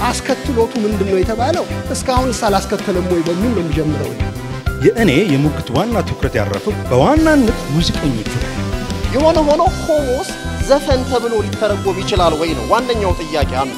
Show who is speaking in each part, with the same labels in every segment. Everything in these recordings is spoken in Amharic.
Speaker 1: አስከትሎቱ ምንድን ነው የተባለው? እስካሁንስ አላስከተለም ወይ በሚል ነው የሚጀምረው።
Speaker 2: የእኔ የሙግት ዋና ትኩረት ያረፈው በዋናነት ሙዚቀኞቹ ላይ ነው።
Speaker 3: የሆነ ሆኖ ሆሞስ ዘፈን ተብሎ ሊተረጎም ይችላል ወይ ነው ዋነኛው ጥያቄ አንዱ።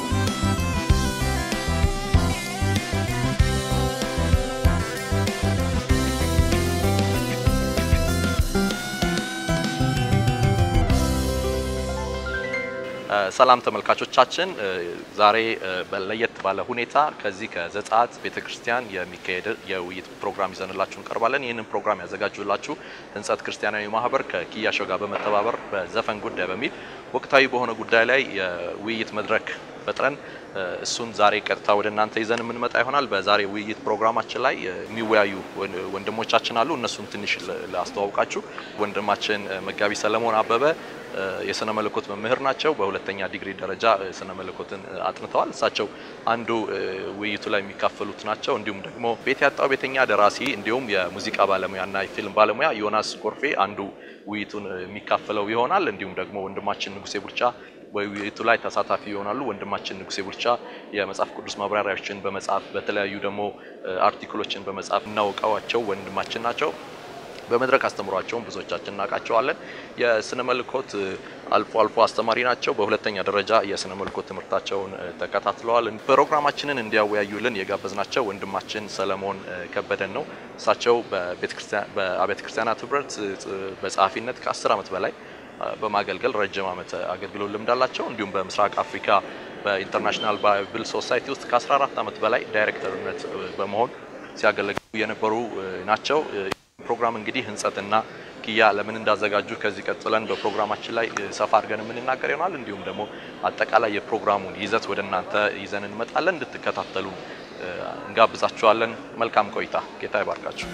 Speaker 4: ሰላም ተመልካቾቻችን፣ ዛሬ ለየት ባለ ሁኔታ ከዚህ ከዘጸአት ቤተክርስቲያን የሚካሄድ የውይይት ፕሮግራም ይዘንላችሁ እንቀርባለን። ይህንን ፕሮግራም ያዘጋጁላችሁ ህንጸት ክርስቲያናዊ ማህበር ከኪያሾ ጋር በመተባበር በዘፈን ጉዳይ በሚል ወቅታዊ በሆነ ጉዳይ ላይ የውይይት መድረክ ፈጥረን እሱን ዛሬ ቀጥታ ወደ እናንተ ይዘን የምንመጣ ይሆናል። በዛሬ ውይይት ፕሮግራማችን ላይ የሚወያዩ ወንድሞቻችን አሉ። እነሱን ትንሽ ላስተዋውቃችሁ። ወንድማችን መጋቢ ሰለሞን አበበ የስነ መለኮት መምህር ናቸው። በሁለተኛ ዲግሪ ደረጃ ስነ መለኮትን አጥንተዋል። እሳቸው አንዱ ውይይቱ ላይ የሚካፈሉት ናቸው። እንዲሁም ደግሞ ቤት ያጣው ቤተኛ ደራሲ እንዲሁም የሙዚቃ ባለሙያና የፊልም ባለሙያ ዮናስ ጎርፌ አንዱ ውይይቱን የሚካፈለው ይሆናል። እንዲሁም ደግሞ ወንድማችን ንጉሴ ቡርቻ በውይይቱ ላይ ተሳታፊ ይሆናሉ። ወንድማችን ንጉሴ ቡርቻ የመጽሐፍ ቅዱስ ማብራሪያዎችን በመጻፍ በተለያዩ ደግሞ አርቲክሎችን በመጻፍ እናውቀዋቸው ወንድማችን ናቸው። በመድረክ አስተምሯቸውን ብዙዎቻችን እናውቃቸዋለን። የስነ መልኮት አልፎ አልፎ አስተማሪ ናቸው። በሁለተኛ ደረጃ የስነ መልኮት ትምህርታቸውን ተከታትለዋል። ፕሮግራማችንን እንዲያወያዩልን የጋበዝናቸው ወንድማችን ሰለሞን ከበደን ነው። እሳቸው በአብያተ ክርስቲያናት ህብረት በጸሐፊነት ከአስር ዓመት በላይ በማገልገል ረጅም ዓመት አገልግሎት ልምድ አላቸው። እንዲሁም በምስራቅ አፍሪካ በኢንተርናሽናል ባይብል ሶሳይቲ ውስጥ ከ14 ዓመት በላይ ዳይሬክተርነት በመሆን ሲያገለግሉ የነበሩ ናቸው። ፕሮግራም እንግዲህ ህንጸትና ኪያ ለምን እንዳዘጋጁ ከዚህ ቀጥለን በፕሮግራማችን ላይ ሰፋ አድርገን የምንናገር ይሆናል። እንዲሁም ደግሞ አጠቃላይ የፕሮግራሙን ይዘት ወደ እናንተ ይዘን እንመጣለን። እንድትከታተሉ እንጋብዛችኋለን። መልካም ቆይታ። ጌታ ይባርካችሁ።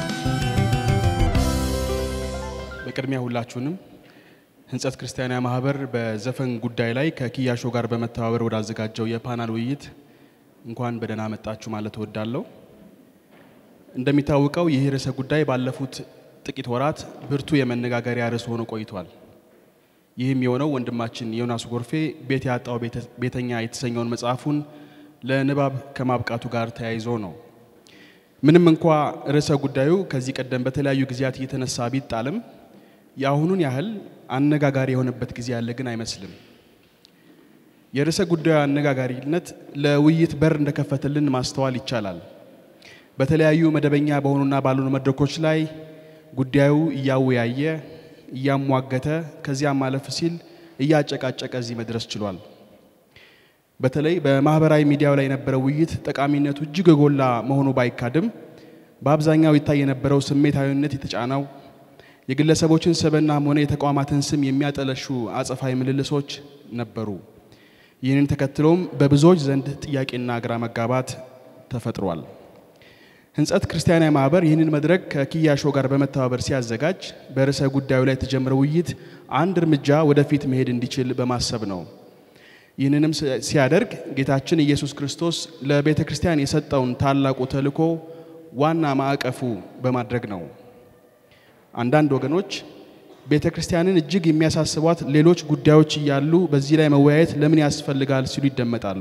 Speaker 5: በቅድሚያ ሁላችሁንም ህንጸት ክርስቲያናዊ ማህበር በዘፈን ጉዳይ ላይ ከኪያሾ ጋር በመተባበር ወዳዘጋጀው የፓናል ውይይት እንኳን በደህና መጣችሁ ማለት እወዳለሁ። እንደሚታወቀው ይህ ርዕሰ ጉዳይ ባለፉት ጥቂት ወራት ብርቱ የመነጋገሪያ ርዕስ ሆኖ ቆይቷል። ይህም የሆነው ወንድማችን ዮናስ ጎርፌ ቤት ያጣው ቤተኛ የተሰኘውን መጽሐፉን ለንባብ ከማብቃቱ ጋር ተያይዞ ነው። ምንም እንኳ ርዕሰ ጉዳዩ ከዚህ ቀደም በተለያዩ ጊዜያት እየተነሳ ቢጣልም የአሁኑን ያህል አነጋጋሪ የሆነበት ጊዜ ያለ ግን አይመስልም። የርዕሰ ጉዳዩ አነጋጋሪነት ለውይይት በር እንደከፈተልን ማስተዋል ይቻላል። በተለያዩ መደበኛ በሆኑና ባልሆኑ መድረኮች ላይ ጉዳዩ እያወያየ እያሟገተ ከዚያም ማለፍ ሲል እያጨቃጨቀ እዚህ መድረስ ችሏል። በተለይ በማህበራዊ ሚዲያው ላይ የነበረው ውይይት ጠቃሚነቱ እጅግ የጎላ መሆኑ ባይካድም በአብዛኛው ይታይ የነበረው ስሜታዊነት የተጫነው የግለሰቦችን ስብዕናም ሆነ የተቋማትን ስም የሚያጠለሹ አጸፋዊ ምልልሶች ነበሩ። ይህንን ተከትሎም በብዙዎች ዘንድ ጥያቄና ግራ መጋባት ተፈጥሯል። ህንጸት ክርስቲያናዊ ማህበር ይህንን መድረክ ከኪያሾ ጋር በመተባበር ሲያዘጋጅ በርዕሰ ጉዳዩ ላይ የተጀመረው ውይይት አንድ እርምጃ ወደፊት መሄድ እንዲችል በማሰብ ነው። ይህንንም ሲያደርግ ጌታችን ኢየሱስ ክርስቶስ ለቤተ ክርስቲያን የሰጠውን ታላቁ ተልእኮ ዋና ማዕቀፉ በማድረግ ነው። አንዳንድ ወገኖች ቤተ ክርስቲያንን እጅግ የሚያሳስቧት ሌሎች ጉዳዮች እያሉ በዚህ ላይ መወያየት ለምን ያስፈልጋል ሲሉ ይደመጣሉ።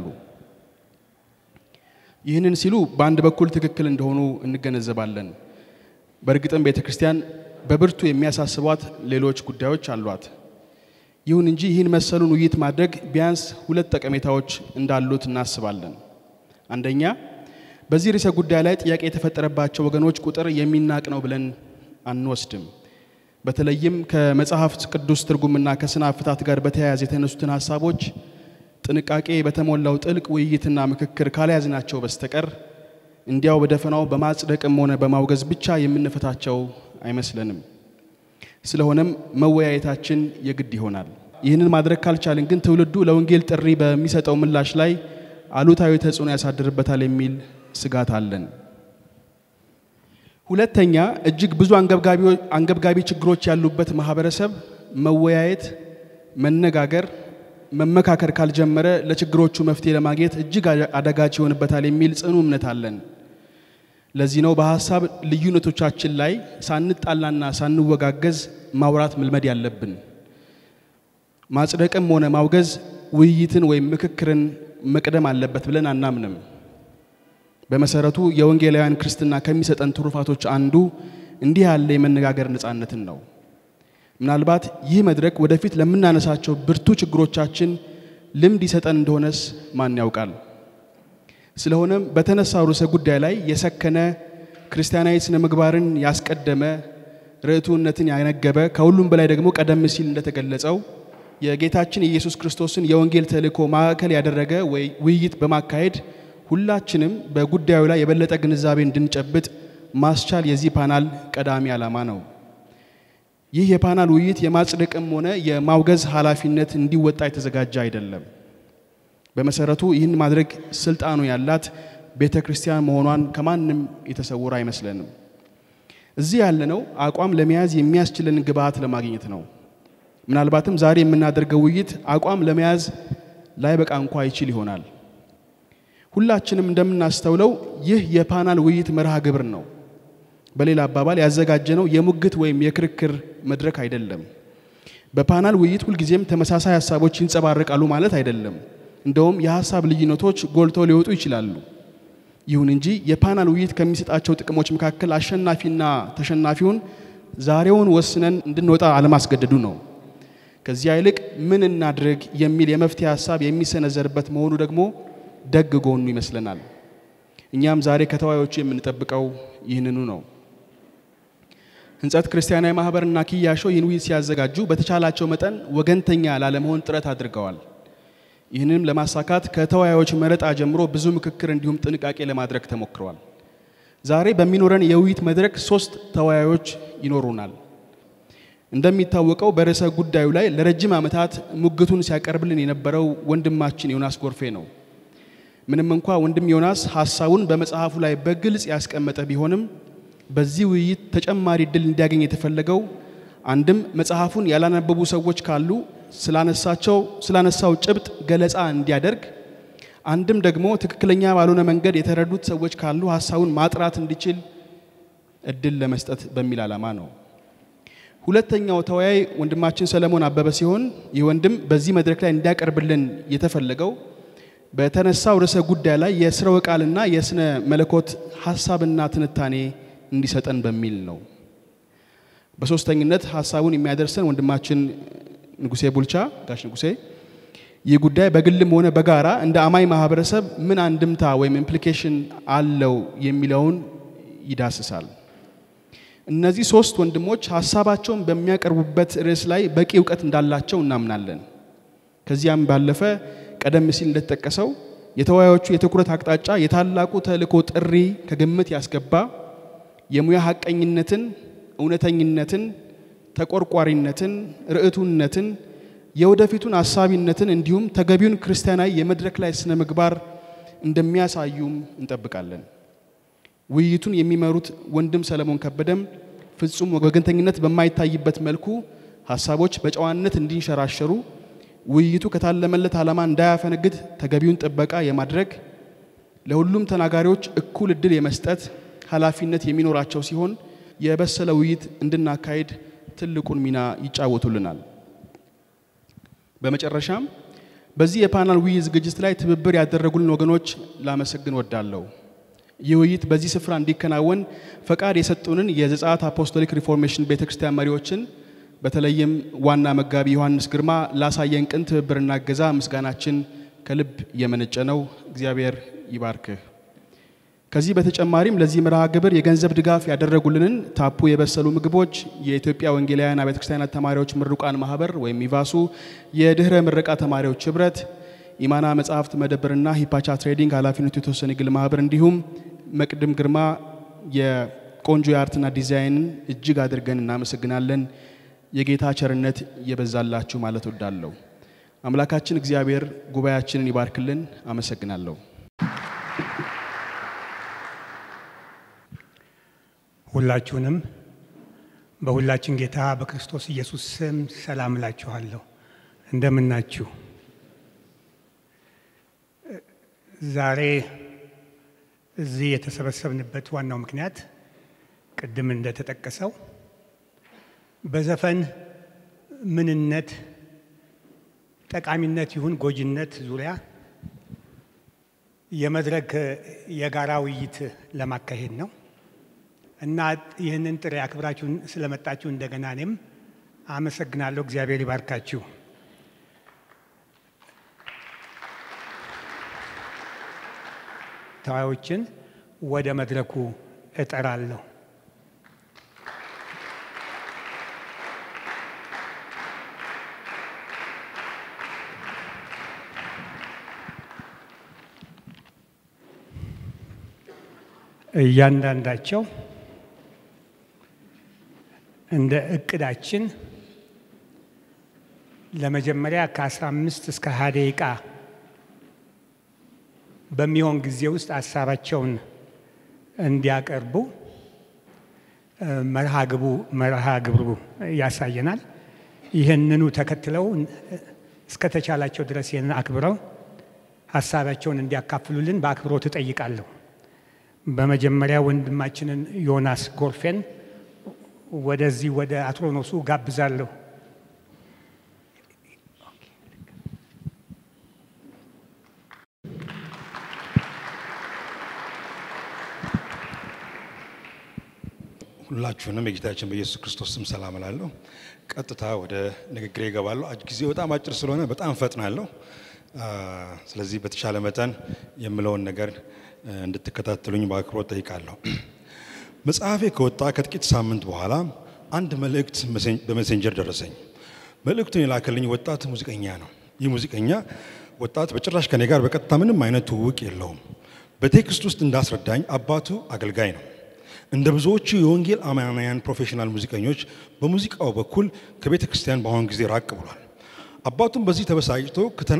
Speaker 5: ይህንን ሲሉ በአንድ በኩል ትክክል እንደሆኑ እንገነዘባለን። በእርግጥም ቤተ ክርስቲያን በብርቱ የሚያሳስቧት ሌሎች ጉዳዮች አሏት። ይሁን እንጂ ይህን መሰሉን ውይይት ማድረግ ቢያንስ ሁለት ጠቀሜታዎች እንዳሉት እናስባለን። አንደኛ፣ በዚህ ርዕሰ ጉዳይ ላይ ጥያቄ የተፈጠረባቸው ወገኖች ቁጥር የሚናቅ ነው ብለን አንወስድም። በተለይም ከመጽሐፍ ቅዱስ ትርጉምና ከስነ ፍታት ጋር በተያያዘ የተነሱትን ሀሳቦች ጥንቃቄ በተሞላው ጥልቅ ውይይትና ምክክር ካልያዝናቸው በስተቀር እንዲያው በደፈናው በማጽደቅም ሆነ በማውገዝ ብቻ የምንፈታቸው አይመስለንም። ስለሆነም መወያየታችን የግድ ይሆናል። ይህንን ማድረግ ካልቻልን ግን ትውልዱ ለወንጌል ጥሪ በሚሰጠው ምላሽ ላይ አሉታዊ ተጽዕኖ ያሳድርበታል የሚል ስጋት አለን። ሁለተኛ፣ እጅግ ብዙ አንገብጋቢ ችግሮች ያሉበት ማህበረሰብ መወያየት፣ መነጋገር መመካከር ካልጀመረ ለችግሮቹ መፍትሄ ለማግኘት እጅግ አዳጋች ይሆንበታል የሚል ጽኑ እምነት አለን። ለዚህ ነው በሀሳብ ልዩነቶቻችን ላይ ሳንጣላና ሳንወጋገዝ ማውራት መልመድ ያለብን። ማጽደቅም ሆነ ማውገዝ ውይይትን ወይም ምክክርን መቅደም አለበት ብለን አናምንም። በመሰረቱ የወንጌላውያን ክርስትና ከሚሰጠን ትሩፋቶች አንዱ እንዲህ ያለ የመነጋገር ነፃነትን ነው። ምናልባት ይህ መድረክ ወደፊት ለምናነሳቸው ብርቱ ችግሮቻችን ልምድ ይሰጠን እንደሆነስ ማን ያውቃል? ስለሆነም በተነሳው ርዕሰ ጉዳይ ላይ የሰከነ ክርስቲያናዊ ስነ ምግባርን ያስቀደመ ርቱዕነትን ያነገበ ከሁሉም በላይ ደግሞ ቀደም ሲል እንደተገለጸው የጌታችን የኢየሱስ ክርስቶስን የወንጌል ተልእኮ ማዕከል ያደረገ ውይይት በማካሄድ ሁላችንም በጉዳዩ ላይ የበለጠ ግንዛቤ እንድንጨብጥ ማስቻል የዚህ ፓናል ቀዳሚ ዓላማ ነው። ይህ የፓናል ውይይት የማጽደቅም ሆነ የማውገዝ ኃላፊነት እንዲወጣ የተዘጋጀ አይደለም። በመሰረቱ ይህን ማድረግ ስልጣኑ ያላት ቤተ ክርስቲያን መሆኗን ከማንም የተሰወረ አይመስለንም። እዚህ ያለነው አቋም ለመያዝ የሚያስችለን ግብዓት ለማግኘት ነው። ምናልባትም ዛሬ የምናደርገው ውይይት አቋም ለመያዝ ላይበቃ እንኳ ይችል ይሆናል። ሁላችንም እንደምናስተውለው ይህ የፓናል ውይይት መርሃ ግብር ነው። በሌላ አባባል ያዘጋጀነው የሙግት ወይም የክርክር መድረክ አይደለም። በፓናል ውይይት ሁልጊዜም ተመሳሳይ ሀሳቦች ይንጸባረቃሉ ማለት አይደለም። እንደውም የሀሳብ ልዩነቶች ጎልተው ሊወጡ ይችላሉ። ይሁን እንጂ የፓናል ውይይት ከሚሰጣቸው ጥቅሞች መካከል አሸናፊና ተሸናፊውን ዛሬውን ወስነን እንድንወጣ አለማስገደዱ ነው። ከዚያ ይልቅ ምን እናድርግ የሚል የመፍትሄ ሀሳብ የሚሰነዘርበት መሆኑ ደግሞ ደግ ጎኑ ይመስለናል። እኛም ዛሬ ከተወያዮቹ የምንጠብቀው ይህንኑ ነው። ህንጸት ክርስቲያናዊ ማህበርና ኪያሾ ይህን ውይይት ሲያዘጋጁ በተቻላቸው መጠን ወገንተኛ ላለመሆን ጥረት አድርገዋል። ይህንም ለማሳካት ከተወያዮች መረጣ ጀምሮ ብዙ ምክክር እንዲሁም ጥንቃቄ ለማድረግ ተሞክረዋል። ዛሬ በሚኖረን የውይይት መድረክ ሶስት ተወያዮች ይኖሩናል። እንደሚታወቀው በርዕሰ ጉዳዩ ላይ ለረጅም ዓመታት ሙግቱን ሲያቀርብልን የነበረው ወንድማችን ዮናስ ጎርፌ ነው። ምንም እንኳ ወንድም ዮናስ ሀሳቡን በመጽሐፉ ላይ በግልጽ ያስቀመጠ ቢሆንም በዚህ ውይይት ተጨማሪ እድል እንዲያገኝ የተፈለገው አንድም መጽሐፉን ያላነበቡ ሰዎች ካሉ ስላነሳቸው ስላነሳው ጭብጥ ገለጻ እንዲያደርግ፣ አንድም ደግሞ ትክክለኛ ባልሆነ መንገድ የተረዱት ሰዎች ካሉ ሀሳቡን ማጥራት እንዲችል እድል ለመስጠት በሚል ዓላማ ነው። ሁለተኛው ተወያይ ወንድማችን ሰለሞን አበበ ሲሆን ይህ ወንድም በዚህ መድረክ ላይ እንዲያቀርብልን የተፈለገው በተነሳው ርዕሰ ጉዳይ ላይ የስርወ ቃልና የስነ መለኮት ሀሳብና ትንታኔ እንዲሰጠን በሚል ነው። በሶስተኝነት ሀሳቡን የሚያደርሰን ወንድማችን ንጉሴ ቡልቻ ጋሽ ንጉሴ ይህ ጉዳይ በግልም ሆነ በጋራ እንደ አማኝ ማህበረሰብ ምን አንድምታ ወይም ኢምፕሊኬሽን አለው የሚለውን ይዳስሳል። እነዚህ ሶስት ወንድሞች ሀሳባቸውን በሚያቀርቡበት ርዕስ ላይ በቂ እውቀት እንዳላቸው እናምናለን። ከዚያም ባለፈ ቀደም ሲል እንደተጠቀሰው የተወያዮቹ የትኩረት አቅጣጫ የታላቁ ተልእኮ ጥሪ ከግምት ያስገባ የሙያ ሀቀኝነትን፣ እውነተኝነትን፣ ተቆርቋሪነትን፣ ርዕቱነትን፣ የወደፊቱን አሳቢነትን እንዲሁም ተገቢውን ክርስቲያናዊ የመድረክ ላይ ስነ ምግባር እንደሚያሳዩም እንጠብቃለን። ውይይቱን የሚመሩት ወንድም ሰለሞን ከበደም ፍጹም ወገንተኝነት በማይታይበት መልኩ ሀሳቦች በጨዋነት እንዲንሸራሸሩ ውይይቱ ከታለመለት ዓላማ እንዳያፈነግድ ተገቢውን ጥበቃ የማድረግ ለሁሉም ተናጋሪዎች እኩል እድል የመስጠት ኃላፊነት የሚኖራቸው ሲሆን የበሰለ ውይይት እንድናካሄድ ትልቁን ሚና ይጫወቱልናል። በመጨረሻም በዚህ የፓናል ውይይት ዝግጅት ላይ ትብብር ያደረጉልን ወገኖች ላመሰግን ወዳለሁ። ይህ ውይይት በዚህ ስፍራ እንዲከናወን ፈቃድ የሰጡንን የዘጸአት አፖስቶሊክ ሪፎርሜሽን ቤተ ክርስቲያን መሪዎችን በተለይም ዋና መጋቢ ዮሐንስ ግርማ ላሳየን ቅን ትብብርና እገዛ ምስጋናችን ከልብ የመነጨ ነው። እግዚአብሔር ይባርክህ። ከዚህ በተጨማሪም ለዚህ መርሃ ግብር የገንዘብ ድጋፍ ያደረጉልንን ታፑ የበሰሉ ምግቦች፣ የኢትዮጵያ ወንጌላውያን አብያተ ክርስቲያናት ተማሪዎች ምሩቃን ማህበር ወይም ኢቫሱ፣ የድህረ ምረቃ ተማሪዎች ህብረት፣ ኢማና መጽሐፍት መደብርና ሂፓቻ ትሬዲንግ ኃላፊነቱ የተወሰነ የግል ማህበር እንዲሁም መቅድም ግርማ የቆንጆ የአርትና ዲዛይንን እጅግ አድርገን እናመሰግናለን። የጌታ ቸርነት የበዛላችሁ ማለት ወዳለሁ። አምላካችን እግዚአብሔር ጉባኤያችንን ይባርክልን። አመሰግናለሁ።
Speaker 6: ሁላችሁንም በሁላችን ጌታ በክርስቶስ ኢየሱስ ስም ሰላም እላችኋለሁ። እንደምናችሁ። ዛሬ እዚህ የተሰበሰብንበት ዋናው ምክንያት ቅድም እንደተጠቀሰው በዘፈን ምንነት፣ ጠቃሚነት ይሁን ጎጂነት ዙሪያ የመድረክ የጋራ ውይይት ለማካሄድ ነው እና ይህንን ጥሪ አክብራችሁ ስለመጣችሁ እንደገና እኔም አመሰግናለሁ። እግዚአብሔር ይባርካችሁ። ተዋዮችን ወደ መድረኩ እጠራለሁ። እያንዳንዳቸው እንደ እቅዳችን ለመጀመሪያ ከ15 እስከ 20 ደቂቃ በሚሆን ጊዜ ውስጥ ሀሳባቸውን እንዲያቀርቡ መርሃ ግቡ መርሃ ግብሩ ያሳየናል። ይህንኑ ተከትለው እስከተቻላቸው ድረስ ይህንን አክብረው ሀሳባቸውን እንዲያካፍሉልን በአክብሮት እጠይቃለሁ። በመጀመሪያ ወንድማችንን ዮናስ ጎርፌን ወደዚህ ወደ አትሮኖሱ ጋብዛለሁ።
Speaker 2: ሁላችሁንም የጌታችን በኢየሱስ ክርስቶስ ስም ሰላም እላለሁ። ቀጥታ ወደ ንግግሬ እገባለሁ። ጊዜው በጣም አጭር ስለሆነ በጣም ፈጥናለሁ። ስለዚህ በተሻለ መጠን የምለውን ነገር እንድትከታተሉኝ በአክብሮት ጠይቃለሁ። መጽሐፌ ከወጣ ከጥቂት ሳምንት በኋላ አንድ መልእክት በሜሴንጀር ደረሰኝ። መልእክቱን የላከልኝ ወጣት ሙዚቀኛ ነው። ይህ ሙዚቀኛ ወጣት በጭራሽ ከኔ ጋር በቀጥታ ምንም አይነት ትውውቅ የለውም። በቴክስት ውስጥ እንዳስረዳኝ አባቱ አገልጋይ ነው። እንደ ብዙዎቹ የወንጌል አማንያን ፕሮፌሽናል ሙዚቀኞች በሙዚቃው በኩል ከቤተ ክርስቲያን በአሁኑ ጊዜ ራቅ ብሏል። አባቱም በዚህ ተበሳጭቶ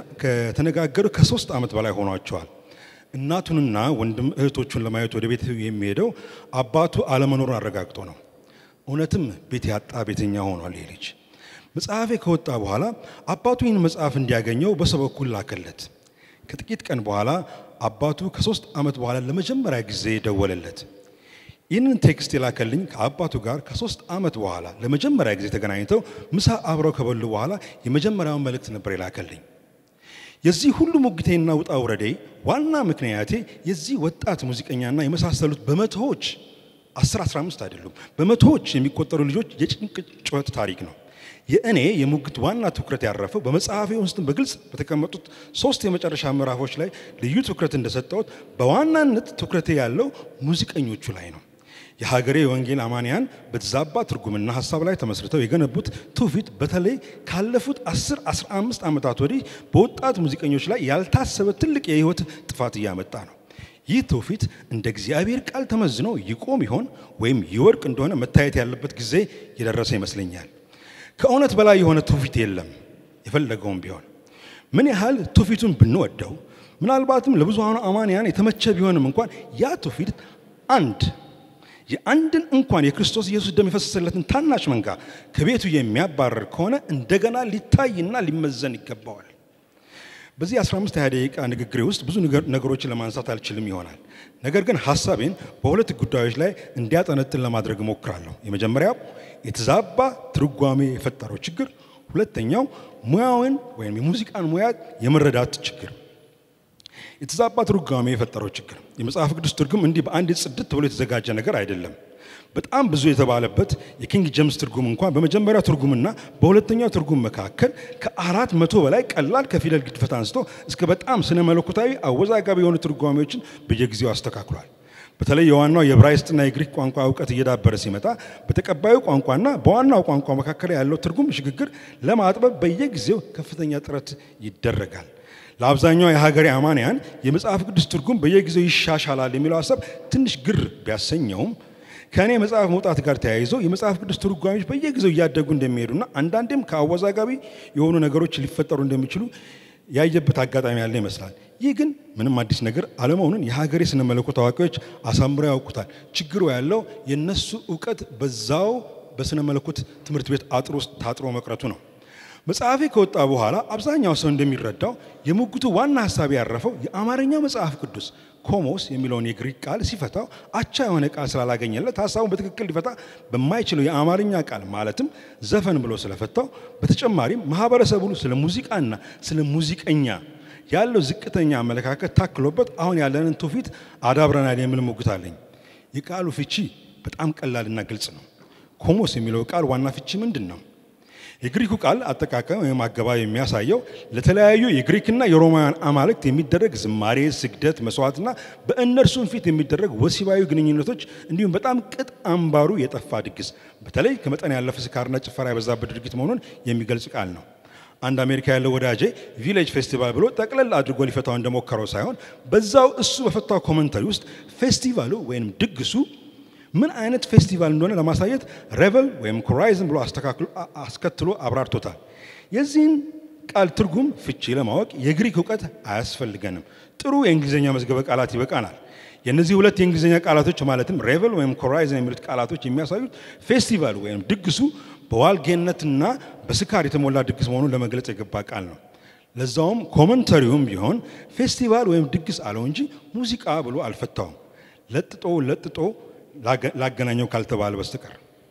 Speaker 2: ከተነጋገሩ ከሶስት ዓመት በላይ ሆኗቸዋል። እናቱንና ወንድም እህቶቹን ለማየት ወደ ቤት የሚሄደው አባቱ አለመኖሩን አረጋግጦ ነው። እውነትም ቤት ያጣ ቤተኛ ሆኗል ይህ ልጅ። መጽሐፌ ከወጣ በኋላ አባቱ ይህን መጽሐፍ እንዲያገኘው በሰው በኩል ላከለት። ከጥቂት ቀን በኋላ አባቱ ከሶስት ዓመት በኋላ ለመጀመሪያ ጊዜ ደወለለት። ይህንን ቴክስት የላከልኝ ከአባቱ ጋር ከሶስት ዓመት በኋላ ለመጀመሪያ ጊዜ ተገናኝተው ምሳ አብረው ከበሉ በኋላ የመጀመሪያውን መልእክት ነበር የላከልኝ። የዚህ ሁሉ ሙግቴና ውጣ ውረዴ ዋና ምክንያቴ የዚህ ወጣት ሙዚቀኛና የመሳሰሉት በመቶዎች 10 15 አይደሉም፣ በመቶዎች የሚቆጠሩ ልጆች የጭንቅ ጩኸት ታሪክ ነው። የእኔ የሙግት ዋና ትኩረት ያረፈው በመጽሐፌ ውስጥ በግልጽ በተቀመጡት ሶስት የመጨረሻ ምዕራፎች ላይ ልዩ ትኩረት እንደሰጠሁት በዋናነት ትኩረቴ ያለው ሙዚቀኞቹ ላይ ነው። የሀገሬ የወንጌል አማንያን በተዛባ ትርጉምና ሀሳብ ላይ ተመስርተው የገነቡት ትውፊት በተለይ ካለፉት 10 15 ዓመታት ወዲህ በወጣት ሙዚቀኞች ላይ ያልታሰበ ትልቅ የህይወት ጥፋት እያመጣ ነው። ይህ ትውፊት እንደ እግዚአብሔር ቃል ተመዝኖ ይቆም ይሆን ወይም ይወድቅ እንደሆነ መታየት ያለበት ጊዜ የደረሰ ይመስለኛል። ከእውነት በላይ የሆነ ትውፊት የለም። የፈለገውም ቢሆን ምን ያህል ትውፊቱን ብንወደው ምናልባትም ለብዙሃኑ አማንያን የተመቸ ቢሆንም እንኳን ያ ትውፊት አንድ የአንድን እንኳን የክርስቶስ ኢየሱስ ደም የፈሰሰለትን ታናሽ መንጋ ከቤቱ የሚያባረር ከሆነ እንደገና ሊታይና ሊመዘን ይገባዋል። በዚህ 15 20 ደቂቃ ንግግሬ ውስጥ ብዙ ነገሮችን ለማንሳት አልችልም ይሆናል። ነገር ግን ሀሳቤን በሁለት ጉዳዮች ላይ እንዲያጠነጥን ለማድረግ እሞክራለሁ። የመጀመሪያው የተዛባ ትርጓሜ የፈጠረው ችግር፣ ሁለተኛው ሙያውን ወይም የሙዚቃን ሙያ የመረዳት ችግር። የተዛባ ትርጓሜ የፈጠረው ችግር የመጽሐፍ ቅዱስ ትርጉም እንዲህ በአንድ ጽድት ብሎ የተዘጋጀ ነገር አይደለም። በጣም ብዙ የተባለበት የኪንግ ጄምስ ትርጉም እንኳን በመጀመሪያው ትርጉምና በሁለተኛው ትርጉም መካከል ከአራት መቶ በላይ ቀላል ከፊደል ግድፈት አንስቶ እስከ በጣም ስነ መለኮታዊ አወዛጋቢ የሆኑ ትርጓሜዎችን በየጊዜው አስተካክሏል። በተለይ የዋናው የዕብራይስጥና የግሪክ ቋንቋ እውቀት እየዳበረ ሲመጣ በተቀባዩ ቋንቋና በዋናው ቋንቋ መካከል ያለው ትርጉም ሽግግር ለማጥበብ በየጊዜው ከፍተኛ ጥረት ይደረጋል። ለአብዛኛው የሀገሬ አማንያን የመጽሐፍ ቅዱስ ትርጉም በየጊዜው ይሻሻላል የሚለው ሀሳብ ትንሽ ግር ቢያሰኘውም ከእኔ መጽሐፍ መውጣት ጋር ተያይዞ የመጽሐፍ ቅዱስ ትርጓሜዎች በየጊዜው እያደጉ እንደሚሄዱና አንዳንዴም ከአወዛጋቢ የሆኑ ነገሮች ሊፈጠሩ እንደሚችሉ ያየበት አጋጣሚ ያለ ይመስላል። ይህ ግን ምንም አዲስ ነገር አለመሆኑን የሀገሬ ስነ መለኮት አዋቂዎች አሳምረው ያውቁታል። ችግሩ ያለው የነሱ እውቀት በዛው በስነ መለኮት ትምህርት ቤት አጥር ውስጥ ታጥሮ መቅረቱ ነው። መጽሐፌ ከወጣ በኋላ አብዛኛው ሰው እንደሚረዳው የሙግቱ ዋና ሀሳብ ያረፈው የአማርኛው መጽሐፍ ቅዱስ ኮሞስ የሚለውን የግሪክ ቃል ሲፈታው አቻ የሆነ ቃል ስላላገኘለት ሀሳቡን በትክክል ሊፈታ በማይችለው የአማርኛ ቃል ማለትም ዘፈን ብሎ ስለፈታው፣ በተጨማሪም ማህበረሰቡ ስለ ሙዚቃና ስለ ሙዚቀኛ ያለው ዝቅተኛ አመለካከት ታክሎበት አሁን ያለንን ትውፊት አዳብረናል የሚል ሙግት አለኝ። የቃሉ ፍቺ በጣም ቀላልና ግልጽ ነው። ኮሞስ የሚለው ቃል ዋና ፍቺ ምንድን ነው? የግሪኩ ቃል አጠቃቀም ወይም አገባብ የሚያሳየው ለተለያዩ የግሪክና የሮማውያን አማልክት የሚደረግ ዝማሬ፣ ስግደት፣ መስዋዕትና በእነርሱም ፊት የሚደረግ ወሲባዊ ግንኙነቶች እንዲሁም በጣም ቅጥ አምባሩ የጠፋ ድግስ በተለይ ከመጠን ያለፈ ስካርና ጭፈራ የበዛበት ድርጊት መሆኑን የሚገልጽ ቃል ነው። አንድ አሜሪካ ያለው ወዳጄ ቪሌጅ ፌስቲቫል ብሎ ጠቅለል አድርጎ ሊፈታው እንደሞከረው ሳይሆን በዛው እሱ በፈታው ኮመንተሪ ውስጥ ፌስቲቫሉ ወይም ድግሱ ምን አይነት ፌስቲቫል እንደሆነ ለማሳየት ሬቨል ወይም ኮራይዝን ብሎ አስከትሎ አብራርቶታል። የዚህን ቃል ትርጉም ፍቺ ለማወቅ የግሪክ እውቀት አያስፈልገንም። ጥሩ የእንግሊዝኛ መዝገበ ቃላት ይበቃናል። የእነዚህ ሁለት የእንግሊዝኛ ቃላቶች ማለትም ሬቨል ወይም ኮራይዝን የሚሉት ቃላቶች የሚያሳዩት ፌስቲቫል ወይም ድግሱ በዋልጌነትና በስካር የተሞላ ድግስ መሆኑን ለመግለጽ የገባ ቃል ነው። ለዛውም ኮመንተሪውም ቢሆን ፌስቲቫል ወይም ድግስ አለው እንጂ ሙዚቃ ብሎ አልፈታውም። ለጥጦ ለጥጦ ላገናኘው ካልተባለ በስተቀር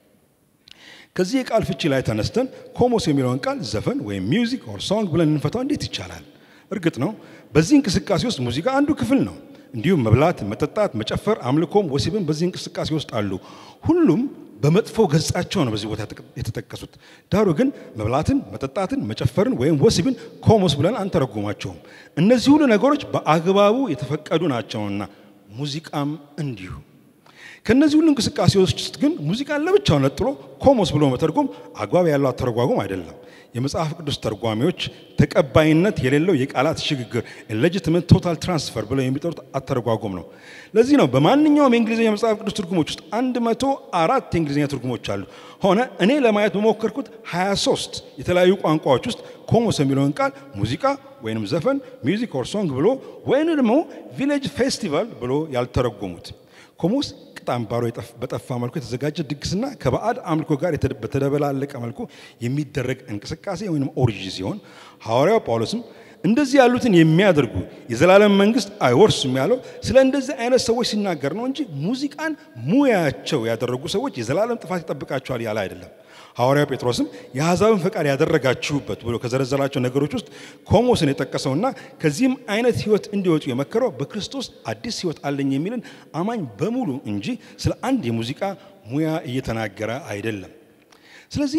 Speaker 2: ከዚህ የቃል ፍቺ ላይ ተነስተን ኮሞስ የሚለውን ቃል ዘፈን ወይም ሚውዚክ ኦር ሶንግ ብለን እንፈታው እንዴት ይቻላል? እርግጥ ነው በዚህ እንቅስቃሴ ውስጥ ሙዚቃ አንዱ ክፍል ነው። እንዲሁም መብላት፣ መጠጣት፣ መጨፈር፣ አምልኮም ወሲብም በዚህ እንቅስቃሴ ውስጥ አሉ። ሁሉም በመጥፎ ገጻቸው ነው በዚህ ቦታ የተጠቀሱት። ዳሩ ግን መብላትን፣ መጠጣትን፣ መጨፈርን ወይም ወሲብን ኮሞስ ብለን አንተረጉማቸውም። እነዚህ ሁሉ ነገሮች በአግባቡ የተፈቀዱ ናቸውና ሙዚቃም እንዲሁ። ከነዚህ ሁሉ እንቅስቃሴዎች ውስጥ ግን ሙዚቃን ለብቻው ነጥሎ ኮሞስ ብሎ መተርጎም አግባብ ያለው አተረጓጎም አይደለም። የመጽሐፍ ቅዱስ ተርጓሚዎች ተቀባይነት የሌለው የቃላት ሽግግር ኢሌጂቲሜት ቶታል ትራንስፈር ብለው የሚጠሩት አተረጓጎም ነው። ለዚህ ነው በማንኛውም የእንግሊዝኛ መጽሐፍ ቅዱስ ትርጉሞች ውስጥ አንድ መቶ አራት የእንግሊዝኛ ትርጉሞች አሉ። ሆነ እኔ ለማየት በሞከርኩት 23 የተለያዩ ቋንቋዎች ውስጥ ኮሞስ የሚለውን ቃል ሙዚቃ ወይንም ዘፈን ሚውዚክ ኦር ሶንግ ብሎ ወይም ደግሞ ቪሌጅ ፌስቲቫል ብሎ ያልተረጎሙት ኮሞስ ቅጥ አምባሮ በጠፋ መልኩ የተዘጋጀ ድግስና ከባዕድ አምልኮ ጋር በተደበላለቀ መልኩ የሚደረግ እንቅስቃሴ ወይም ኦሪጂ ሲሆን ሐዋርያው ጳውሎስም እንደዚህ ያሉትን የሚያደርጉ የዘላለም መንግስት አይወርሱም ያለው ስለ እንደዚህ አይነት ሰዎች ሲናገር ነው እንጂ ሙዚቃን ሙያቸው ያደረጉ ሰዎች የዘላለም ጥፋት ይጠብቃቸዋል ያለ አይደለም። ሐዋርያው ጴጥሮስም የአሕዛብን ፈቃድ ያደረጋችሁበት ብሎ ከዘረዘራቸው ነገሮች ውስጥ ኮሞስን የጠቀሰውና ከዚህም አይነት ህይወት እንዲወጡ የመከረው በክርስቶስ አዲስ ህይወት አለኝ የሚልን አማኝ በሙሉ እንጂ ስለ አንድ የሙዚቃ ሙያ እየተናገረ አይደለም። ስለዚህ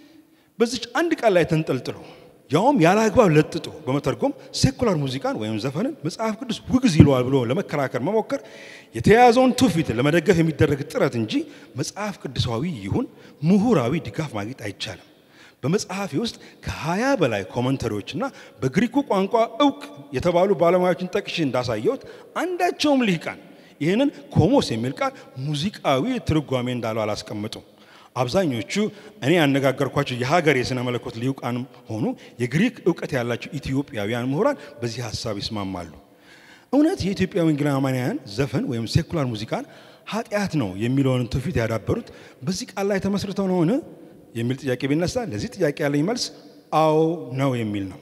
Speaker 2: በዚች አንድ ቃል ላይ ተንጠልጥሎ ያውም ያለ አግባብ ለጥጦ በመተርጎም ሴኩላር ሙዚቃን ወይም ዘፈንን መጽሐፍ ቅዱስ ውግዝ ይለዋል ብሎ ለመከራከር መሞከር የተያያዘውን ትውፊት ለመደገፍ የሚደረግ ጥረት እንጂ መጽሐፍ ቅዱሳዊ ይሁን ምሁራዊ ድጋፍ ማግኘት አይቻልም። በመጽሐፌ ውስጥ ከሀያ በላይ ኮመንተሪዎችና በግሪኩ ቋንቋ እውቅ የተባሉ ባለሙያዎችን ጠቅሼ እንዳሳየሁት አንዳቸውም ልሂቃን ይህንን ኮሞስ የሚል ቃል ሙዚቃዊ ትርጓሜ እንዳለው አላስቀምጡም። አብዛኞቹ እኔ ያነጋገርኳቸው የሀገር የሥነ መለኮት ሊቃንም ሆኑ የግሪክ እውቀት ያላቸው ኢትዮጵያውያን ምሁራን በዚህ ሀሳብ ይስማማሉ። እውነት የኢትዮጵያ ወንጌላውያን ዘፈን ወይም ሴኩላር ሙዚቃን ኃጢአት ነው የሚለውን ትውፊት ያዳበሩት በዚህ ቃል ላይ ተመስርተው ነውን የሚል ጥያቄ ቢነሳ ለዚህ ጥያቄ ያለኝ መልስ አዎ ነው የሚል ነው።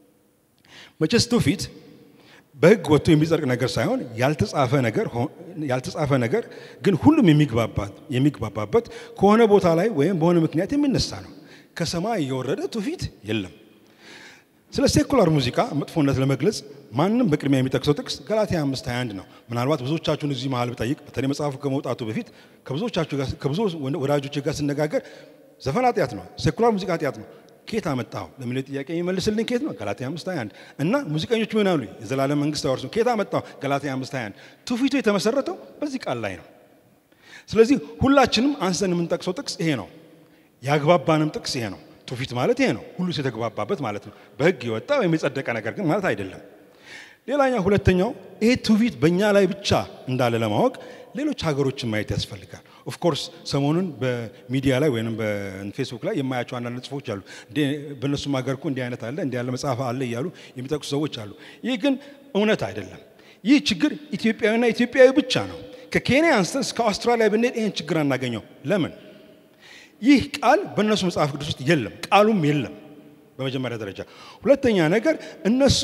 Speaker 2: መቼስ ትውፊት በሕግ ወጥቶ የሚጸድቅ ነገር ሳይሆን ያልተጻፈ ነገር ያልተጻፈ ነገር ግን ሁሉም የሚግባባበት ከሆነ ቦታ ላይ ወይም በሆነ ምክንያት የሚነሳ ነው። ከሰማይ የወረደ ትውፊት የለም። ስለ ሴኩላር ሙዚቃ መጥፎነት ለመግለጽ ማንም በቅድሚያ የሚጠቅሰው ጥቅስ ገላትያ 5 21 ነው። ምናልባት ብዙዎቻችሁን እዚህ መሀል ብጠይቅ በተለይ መጽሐፉ ከመውጣቱ በፊት ከብዙዎቻችሁ ጋር ከብዙ ወዳጆች ጋር ስነጋገር ዘፈን ኃጢአት ነው፣ ሴኩላር ሙዚቃ ኃጢአት ነው ኬት አመጣው ለሚለው ጥያቄ የሚመልስልኝ ኬት ነው? ገላትያ 5:21 እና ሙዚቀኞች ምን አሉ? የዘላለም መንግስት አይወርሱም። ኬት አመጣው? ገላትያ 5:21 ትውፊቱ የተመሰረተው በዚህ ቃል ላይ ነው። ስለዚህ ሁላችንም አንስተን የምንጠቅሰው ጥቅስ ይሄ ነው። ያግባባንም ጥቅስ ይሄ ነው። ትውፊት ማለት ይሄ ነው፣ ሁሉ የተግባባበት ማለት ነው። በህግ የወጣ ወይም የጸደቀ ነገር ግን ማለት አይደለም። ሌላኛው ሁለተኛው ይሄ ትውፊት በእኛ ላይ ብቻ እንዳለ ለማወቅ ሌሎች ሀገሮችን ማየት ያስፈልጋል። ኦፍኮርስ ሰሞኑን በሚዲያ ላይ ወይም በፌስቡክ ላይ የማያቸው አንዳንድ ጽፎች አሉ። በእነሱም ሀገር እኮ እንዲህ አይነት አለ እንዲህ ያለ መጽሐፍ አለ እያሉ የሚጠቅሱ ሰዎች አሉ። ይህ ግን እውነት አይደለም። ይህ ችግር ኢትዮጵያዊና ኢትዮጵያዊ ብቻ ነው። ከኬንያ አንስተን እስከ አውስትራሊያ ብንሄድ ይህን ችግር አናገኘው። ለምን? ይህ ቃል በእነሱ መጽሐፍ ቅዱስ ውስጥ የለም፣ ቃሉም የለም በመጀመሪያ ደረጃ። ሁለተኛ ነገር እነሱ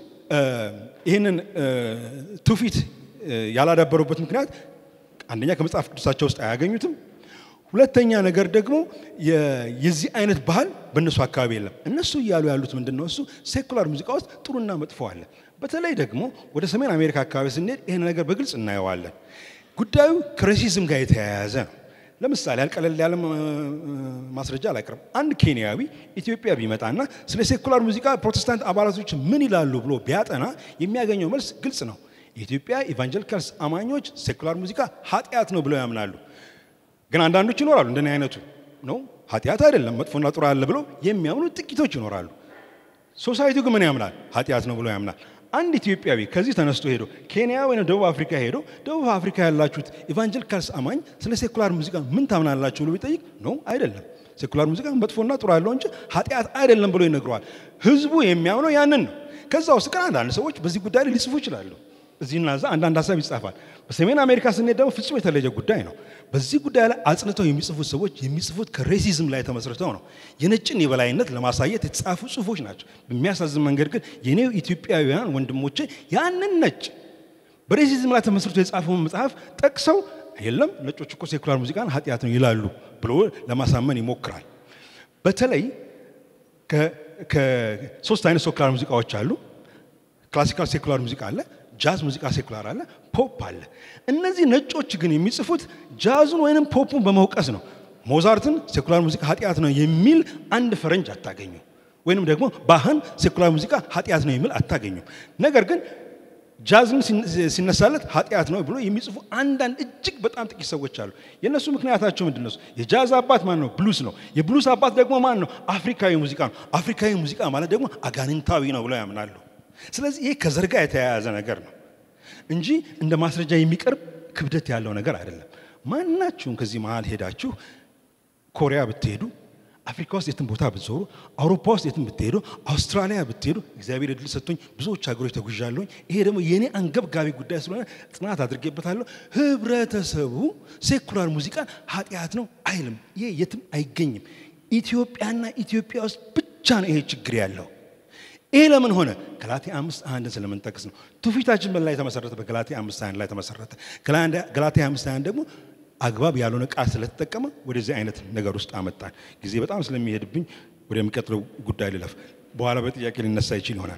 Speaker 2: ይህንን ትውፊት ያላዳበሩበት ምክንያት አንደኛ ከመጽሐፍ ቅዱሳቸው ውስጥ አያገኙትም። ሁለተኛ ነገር ደግሞ የ- የዚህ አይነት ባህል በእነሱ አካባቢ የለም። እነሱ እያሉ ያሉት ምንድን ነው? እሱ ሴኩላር ሙዚቃ ውስጥ ጥሩና መጥፎ አለ። በተለይ ደግሞ ወደ ሰሜን አሜሪካ አካባቢ ስንሄድ ይህን ነገር በግልጽ እናየዋለን። ጉዳዩ ከሬሲዝም ጋር የተያያዘ ነው። ለምሳሌ ያልቀለል ያለ እ፣ ማስረጃ አላቅርም። አንድ ኬንያዊ ኢትዮጵያ ቢመጣና ስለ ሴኩላር ሙዚቃ ፕሮቴስታንት አባላቶች ምን ይላሉ ብሎ ቢያጠና የሚያገኘው መልስ ግልጽ ነው። የኢትዮጵያ ኢቫንጀሊካልስ አማኞች ሴኩላር ሙዚቃ ኃጢአት ነው ብለው ያምናሉ። ግን አንዳንዶች ይኖራሉ እንደኔ አይነቱ ነው ኃጢአት አይደለም መጥፎና ጥሩ አለ ብለው የሚያምኑ ጥቂቶች ይኖራሉ። ሶሳይቲው ግን ምን ያምናል? ኃጢአት ነው ብሎ ያምናል። አንድ ኢትዮጵያዊ ከዚህ ተነስቶ ሄዶ ኬንያ ወይም ደቡብ አፍሪካ ሄዶ ደቡብ አፍሪካ ያላችሁት ኢቫንጀሊካልስ አማኝ ስለ ሴኩላር ሙዚቃ ምን ታምናላችሁ ብሎ ቢጠይቅ ነው አይደለም፣ ሴኩላር ሙዚቃ መጥፎና ጥሩ አለው እንጂ ኃጢአት አይደለም ብሎ ይነግረዋል። ህዝቡ የሚያምነው ያንን ነው። ከዛ ውስጥ ግን አንዳንድ ሰዎች በዚህ ጉዳይ ላይ ሊጽፉ ይችላሉ። እዚህና እዛ አንዳንድ ሀሳብ ይጻፋል። በሰሜን አሜሪካ ስንሄድ ደግሞ ፍጹም የተለየ ጉዳይ ነው። በዚህ ጉዳይ ላይ አጽንተው የሚጽፉት ሰዎች የሚጽፉት ከሬሲዝም ላይ ተመስርተው ነው። የነጭን የበላይነት ለማሳየት የተጻፉ ጽሁፎች ናቸው። በሚያሳዝን መንገድ ግን የኔው ኢትዮጵያውያን ወንድሞቼ ያንን ነጭ በሬሲዝም ላይ ተመስርቶ የጻፈውን መጽሐፍ ጠቅሰው የለም ነጮች እኮ ሴኩላር ሙዚቃን ኃጢአት ነው ይላሉ ብሎ ለማሳመን ይሞክራል። በተለይ ከ- ከሶስት አይነት ሴኩላር ሙዚቃዎች አሉ። ክላሲካል ሴኩላር ሙዚቃ አለ፣ ጃዝ ሙዚቃ ሴኩላር አለ፣ ፖፕ አለ። እነዚህ ነጮች ግን የሚጽፉት ጃዙን ወይንም ፖፑን በመውቀስ ነው። ሞዛርትን ሴኩላር ሙዚቃ ኃጢአት ነው የሚል አንድ ፈረንጅ አታገኙ። ወይንም ደግሞ ባህን ሴኩላር ሙዚቃ ኃጢአት ነው የሚል አታገኙ። ነገር ግን ጃዝን ሲን- ሲነሳለት ኃጢአት ነው ብሎ የሚጽፉ አንዳንድ እጅግ በጣም ጥቂት ሰዎች አሉ። የእነሱ ምክንያታቸው ምንድን ነው? የጃዝ አባት ማን ነው? ብሉስ ነው። የብሉስ አባት ደግሞ ማን ነው? አፍሪካዊ ሙዚቃ ነው። አፍሪካዊ ሙዚቃ ማለት ደግሞ አጋንንታዊ ነው ብለው ያምናሉ። ስለዚህ ይሄ ከዘር ጋር የተያያዘ ነገር ነው እንጂ እንደ ማስረጃ የሚቀርብ ክብደት ያለው ነገር አይደለም። ማናችሁም ከዚህ መሀል ሄዳችሁ ኮሪያ ብትሄዱ አፍሪካ ውስጥ የትም ቦታ ብትዞሩ አውሮፓ ውስጥ የትም ብትሄዱ አውስትራሊያ ብትሄዱ እግዚአብሔር እድል ሰጥቶኝ ብዙዎች ሀገሮች ተጉዣለሁኝ። ይሄ ደግሞ የእኔ አንገብጋቢ ጉዳይ ስለሆነ ጥናት አድርጌበታለሁ። ህብረተሰቡ ሴኩላር ሙዚቃን ኃጢአት ነው አይልም። ይሄ የትም አይገኝም። ኢትዮጵያና ኢትዮጵያ ውስጥ ብቻ ነው ይሄ ችግር ያለው። ይሄ ለምን ሆነ? ገላትያ አምስት አንድን ስለምንጠቅስ ነው። ትውፊታችን በላይ የተመሰረተ በገላትያ አምስት አንድ ላይ ተመሰረተ። ገላትያ አምስት አንድ ደግሞ አግባብ ያልሆነ ቃል ስለተጠቀመ ወደዚህ አይነት ነገር ውስጥ አመጣን። ጊዜ በጣም ስለሚሄድብኝ ወደሚቀጥለው ጉዳይ ልለፍ። በኋላ በጥያቄ ሊነሳ ይችል ይሆናል።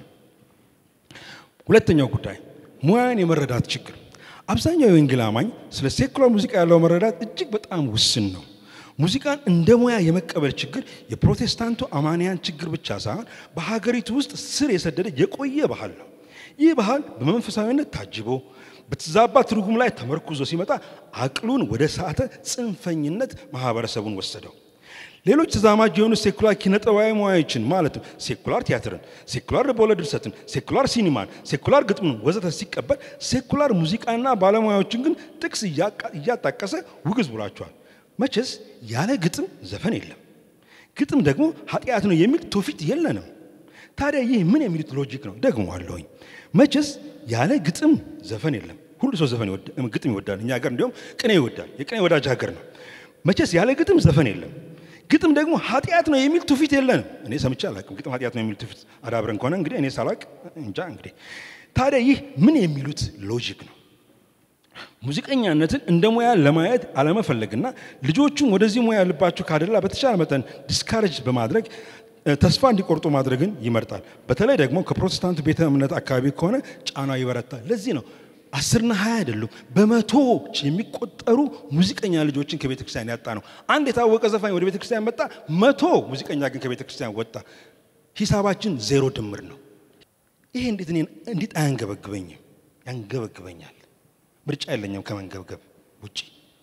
Speaker 2: ሁለተኛው ጉዳይ ሙያን የመረዳት ችግር። አብዛኛው የወንጌል አማኝ ስለ ሴኩላር ሙዚቃ ያለው መረዳት እጅግ በጣም ውስን ነው። ሙዚቃን እንደ ሙያ የመቀበል ችግር የፕሮቴስታንቱ አማንያን ችግር ብቻ ሳይሆን በሀገሪቱ ውስጥ ስር የሰደደ የቆየ ባህል ነው። ይህ ባህል በመንፈሳዊነት ታጅቦ በተዛባ ትርጉም ላይ ተመርኩዞ ሲመጣ አቅሉን ወደ ሳተ ጽንፈኝነት ማህበረሰቡን ወሰደው። ሌሎች ተዛማጅ የሆኑ ሴኩላር ኪነጠባዊ ሙያዎችን ማለትም ሴኩላር ቲያትርን፣ ሴኩላር ልቦለድ ድርሰትን፣ ሴኩላር ሲኒማን፣ ሴኩላር ግጥምን ወዘተ ሲቀበል ሴኩላር ሙዚቃና ባለሙያዎችን ግን ጥቅስ እያጣቀሰ ውግዝ ብሏቸዋል። መቼስ ያለ ግጥም ዘፈን የለም፣ ግጥም ደግሞ ኃጢአት ነው የሚል ትውፊት የለንም። ታዲያ ይህ ምን የሚሉት ሎጂክ ነው? ደግሞ አለሁኝ መቼስ ያለ ግጥም ዘፈን የለም። ሁሉ ሰው ዘፈን ግጥም ይወዳል። እኛ ሀገር እንዲሁም ቅኔ ይወዳል። የቅኔ ወዳጅ ሀገር ነው። መቼስ ያለ ግጥም ዘፈን የለም። ግጥም ደግሞ ኃጢአት ነው የሚል ትውፊት የለንም። እኔ ሰምቼ አላውቅም። ግጥም ኃጢአት ነው የሚል ትውፊት አዳብረን ከሆነ እንግዲህ እኔ ሳላውቅ እንጃ። እንግዲህ ታዲያ ይህ ምን የሚሉት ሎጂክ ነው? ሙዚቀኛነትን እንደ ሙያ ለማየት አለመፈለግና ልጆቹም ወደዚህ ሙያ ልባቸው ካደላ በተቻለ መጠን ዲስካሬጅ በማድረግ ተስፋ እንዲቆርጡ ማድረግን ይመርጣል። በተለይ ደግሞ ከፕሮቴስታንቱ ቤተ እምነት አካባቢ ከሆነ ጫናው ይበረታል። ለዚህ ነው አስርና ሀያ አይደሉም በመቶዎች የሚቆጠሩ ሙዚቀኛ ልጆችን ከቤተ ክርስቲያን ያጣ ነው። አንድ የታወቀ ዘፋኝ ወደ ቤተ ክርስቲያን መጣ፣ መቶ ሙዚቀኛ ግን ከቤተ ክርስቲያን ወጣ። ሂሳባችን ዜሮ ድምር ነው። ይሄ እንዴት እኔን እንዴት አያንገበግበኝም? ያንገበግበኛል። ምርጫ የለኝም ከመንገብገብ ውጪ።